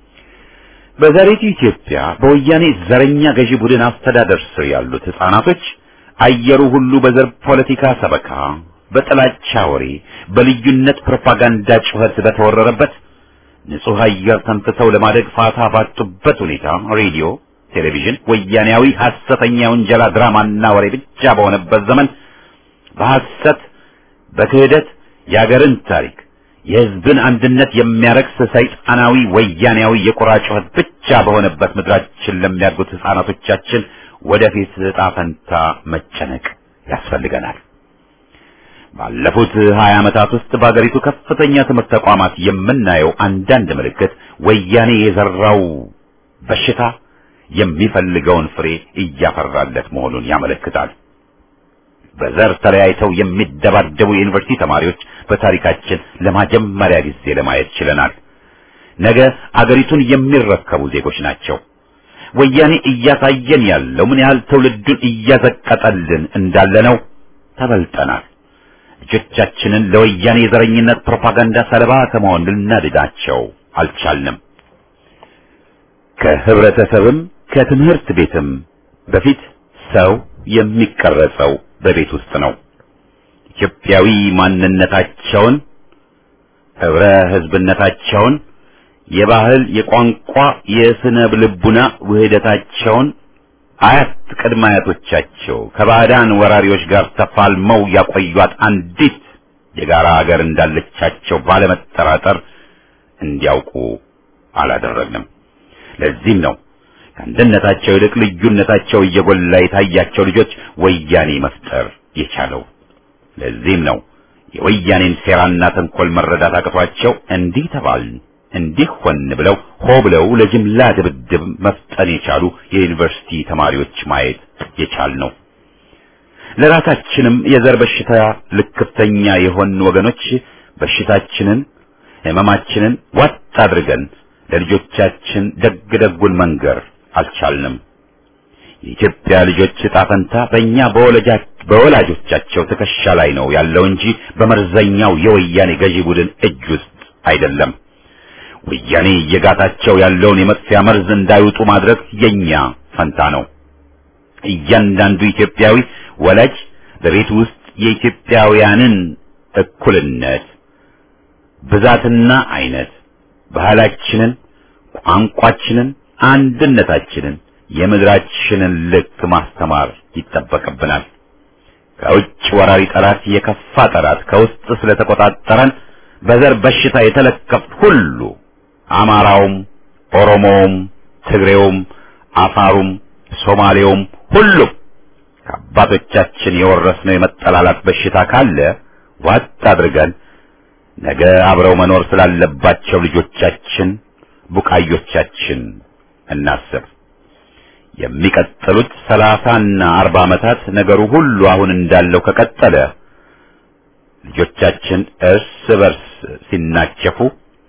በዛሬቱ ኢትዮጵያ በወያኔ ዘረኛ ገዢ ቡድን አስተዳደር ስር ያሉት ህፃናቶች አየሩ ሁሉ በዘር ፖለቲካ ሰበካ፣ በጥላቻ ወሬ፣ በልዩነት ፕሮፓጋንዳ ጩኸት በተወረረበት ንጹህ አየር ተንፍሰው ለማደግ ፋታ ባጡበት ሁኔታ ሬዲዮ፣ ቴሌቪዥን ወያኔያዊ ሐሰተኛ ውንጀላ ድራማና ወሬ ብቻ በሆነበት ዘመን በሐሰት በክህደት የአገርን ታሪክ የህዝብን አንድነት የሚያረክስ ሰይጣናዊ ወያኔያዊ የቁራ ጩኸት ብቻ በሆነበት ምድራችን ለሚያድጉት ህፃናቶቻችን ወደፊት ዕጣ ፈንታ መጨነቅ ያስፈልገናል። ባለፉት 20 ዓመታት ውስጥ በአገሪቱ ከፍተኛ ትምህርት ተቋማት የምናየው አንዳንድ ምልክት ወያኔ የዘራው በሽታ የሚፈልገውን ፍሬ እያፈራለት መሆኑን ያመለክታል። በዘር ተለያይተው የሚደባደቡ የዩኒቨርሲቲ ተማሪዎች በታሪካችን ለመጀመሪያ ጊዜ ለማየት ችለናል። ነገ አገሪቱን የሚረከቡ ዜጎች ናቸው። ወያኔ እያሳየን ያለው ምን ያህል ትውልዱን እያዘቀጠልን እንዳለ ነው። ተበልጠናል። ልጆቻችንን ለወያኔ የዘረኝነት ፕሮፓጋንዳ ሰለባ ከመሆን ልናድናቸው አልቻልንም። ከህብረተሰብም ከትምህርት ቤትም በፊት ሰው የሚቀረጸው በቤት ውስጥ ነው። ኢትዮጵያዊ ማንነታቸውን፣ ህብረ ህዝብነታቸውን፣ የባህል፣ የቋንቋ፣ የስነ ልቡና ውህደታቸውን አያት ቅድመ አያቶቻቸው ከባዕዳን ወራሪዎች ጋር ተፋልመው ያቆዩት አንዲት የጋራ ሀገር እንዳለቻቸው ባለመጠራጠር እንዲያውቁ አላደረግንም። ለዚህም ነው ከአንድነታቸው ይልቅ ልዩነታቸው እየጎላ የታያቸው ልጆች ወያኔ መፍጠር የቻለው። ለዚህም ነው የወያኔን ሴራና ተንኮል መረዳት አቅቷቸው እንዲህ ተባልን እንዲህ ሆን ብለው ሆ ብለው ለጅምላ ድብድብ መፍጠን የቻሉ የዩኒቨርሲቲ ተማሪዎች ማየት የቻል ነው። ለራሳችንም የዘር በሽታ ልክፍተኛ የሆን ወገኖች በሽታችንን ህመማችንን ዋጥ አድርገን ለልጆቻችን ደግ ደጉን መንገር አልቻልንም። የኢትዮጵያ ልጆች ዕጣ ፈንታ በእኛ በወላጆቻቸው ትከሻ ላይ ነው ያለው እንጂ በመርዘኛው የወያኔ ገዢ ቡድን እጅ ውስጥ አይደለም። ወያኔ እየጋታቸው ያለውን የመጥፊያ መርዝ እንዳይውጡ ማድረግ የኛ ፈንታ ነው። እያንዳንዱ ኢትዮጵያዊ ወላጅ በቤት ውስጥ የኢትዮጵያውያንን እኩልነት ብዛትና አይነት ባህላችንን፣ ቋንቋችንን፣ አንድነታችንን፣ የምድራችንን ልክ ማስተማር ይጠበቅብናል። ከውጭ ወራሪ ጠላት የከፋ ጠላት ከውስጥ ስለተቆጣጠረን በዘር በሽታ የተለከፍት ሁሉ አማራውም፣ ኦሮሞውም፣ ትግሬውም፣ አፋሩም፣ ሶማሌውም ሁሉም ከአባቶቻችን የወረስነው የመጠላላት በሽታ ካለ ዋጥ አድርገን ነገ አብረው መኖር ስላለባቸው ልጆቻችን ቡቃዮቻችን እናስብ። የሚቀጥሉት ሰላሳና አርባ ዓመታት ነገሩ ሁሉ አሁን እንዳለው ከቀጠለ ልጆቻችን እርስ በርስ ሲናቸፉ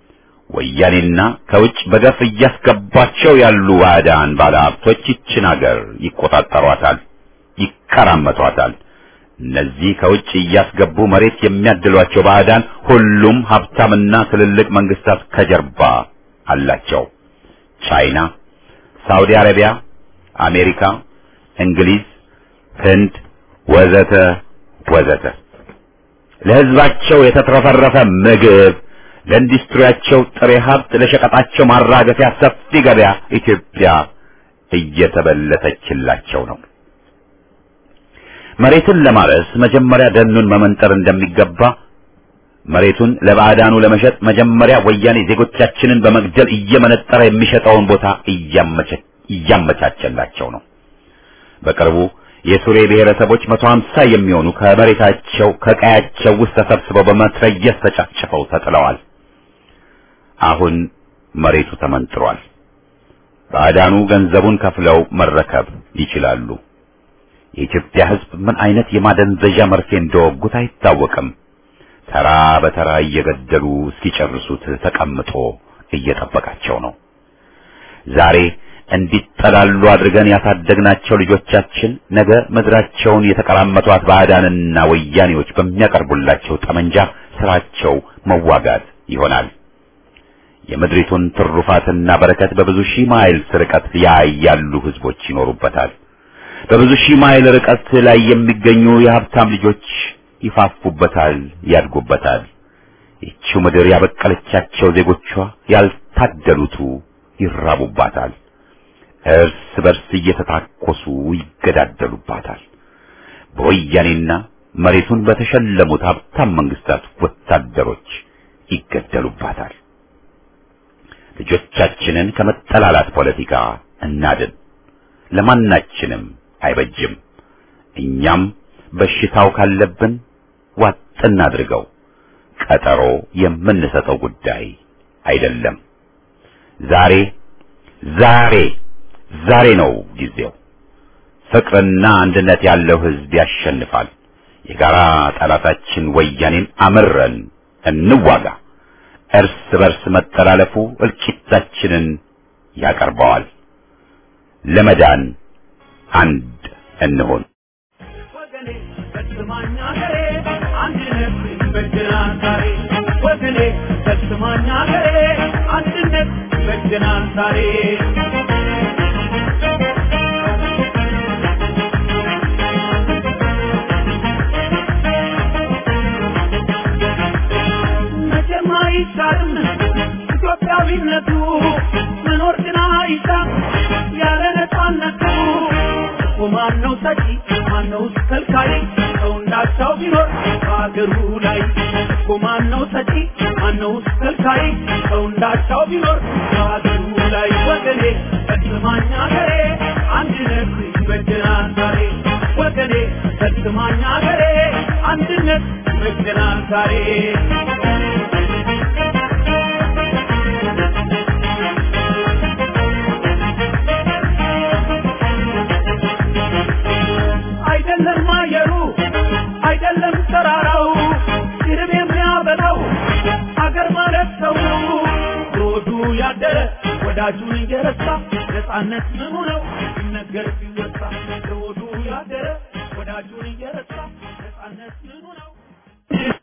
ወያኔና ከውጭ በገፍ እያስገባቸው ያሉ ባዕዳን ባለሀብቶች ይችን አገር ይቆጣጠሯታል። ይቀራመቷታል። እነዚህ ከውጭ እያስገቡ መሬት የሚያድሏቸው ባዕዳን ሁሉም ሀብታምና ትልልቅ መንግስታት ከጀርባ አላቸው። ቻይና፣ ሳውዲ አረቢያ፣ አሜሪካ፣ እንግሊዝ፣ ህንድ ወዘተ ወዘተ ለህዝባቸው የተትረፈረፈ ምግብ፣ ለኢንዱስትሪያቸው ጥሬ ሀብት፣ ለሸቀጣቸው ማራገፊያ ሰፊ ገበያ ኢትዮጵያ እየተበለተችላቸው ነው። መሬትን ለማረስ መጀመሪያ ደኑን መመንጠር እንደሚገባ መሬቱን ለባዕዳኑ ለመሸጥ መጀመሪያ ወያኔ ዜጎቻችንን በመግደል እየመነጠረ የሚሸጠውን ቦታ እያመቻቸላቸው ነው። በቅርቡ የሱሬ ብሔረሰቦች መቶ ሀምሳ የሚሆኑ ከመሬታቸው ከቀያቸው ውስጥ ተሰብስበው በመትረየስ ተጨፍጭፈው ተጥለዋል። አሁን መሬቱ ተመንጥሯል። ባዕዳኑ ገንዘቡን ከፍለው መረከብ ይችላሉ። የኢትዮጵያ ሕዝብ ምን አይነት የማደንዘዣ መርፌ እንደወጉት አይታወቅም። ተራ በተራ እየገደሉ እስኪጨርሱት ተቀምጦ እየጠበቃቸው ነው። ዛሬ እንዲጠላሉ አድርገን ያሳደግናቸው ልጆቻችን ነገ ምድራቸውን የተቀራመቷት ባዕዳንና ወያኔዎች በሚያቀርቡላቸው ጠመንጃ ስራቸው መዋጋት ይሆናል። የምድሪቱን ትሩፋትና በረከት በብዙ ሺህ ማይልስ ርቀት ላይ ያሉ ህዝቦች ይኖሩበታል። በብዙ ሺህ ማይል ርቀት ላይ የሚገኙ የሀብታም ልጆች ይፋፉበታል፣ ያድጉበታል። ይቺው ምድር ያበቀለቻቸው ዜጎቿ ያልታደሉቱ ይራቡባታል። እርስ በርስ እየተታኮሱ ይገዳደሉባታል። በወያኔና መሬቱን በተሸለሙት ሀብታም መንግስታት ወታደሮች ይገደሉባታል። ልጆቻችንን ከመጠላላት ፖለቲካ እናድን። ለማናችንም አይበጅም። እኛም በሽታው ካለብን ዋጥ እናድርገው። ቀጠሮ የምንሰጠው ጉዳይ አይደለም። ዛሬ ዛሬ ዛሬ ነው ጊዜው። ፍቅርና አንድነት ያለው ህዝብ ያሸንፋል። የጋራ ጠላታችን ወያኔን አምረን እንዋጋ። እርስ በርስ መጠላለፉ እልቂታችንን ያቀርበዋል። ለመዳን አንድ እንሆን። ወገኔ በስማኝ አገሬ አንድነት ይበጀናል ዛሬ ወገኔ በስማኝ አገሬ አንድነት ይበጀናል ዛሬ መቼም አይሻርም ኢትዮጵያዊነቱ መኖር ግን አይሻም ያለ ነፃነቱ እኮ ማነው ሰጪ ማነው ከልካይ ሰው እንዳቻው ቢኖር በአገሩ ላይ እኮ ማነው ሰጪ ማነው ከልካይ ሰው እንዳቻው ቢኖር በአገሩ ላይ ወገኔ በስማኝ አገሬ አንድነት ይበጀናል ዛሬ ወገኔ በስማኝ አገሬ አንድነት ይበጀናል ዛሬ አይደለም አየሩ አይደለም ተራራው ይርብ የሚያበላው አገር ማለት ሰው ነው። ሮዱ ያደረ ወዳጁን እየረሳ ነፃነት ምኑ ነው ሲነገር ሲወሳ ሮዱ ያደረ ወዳጁን እየረሳ ነፃነት ምኑ ነው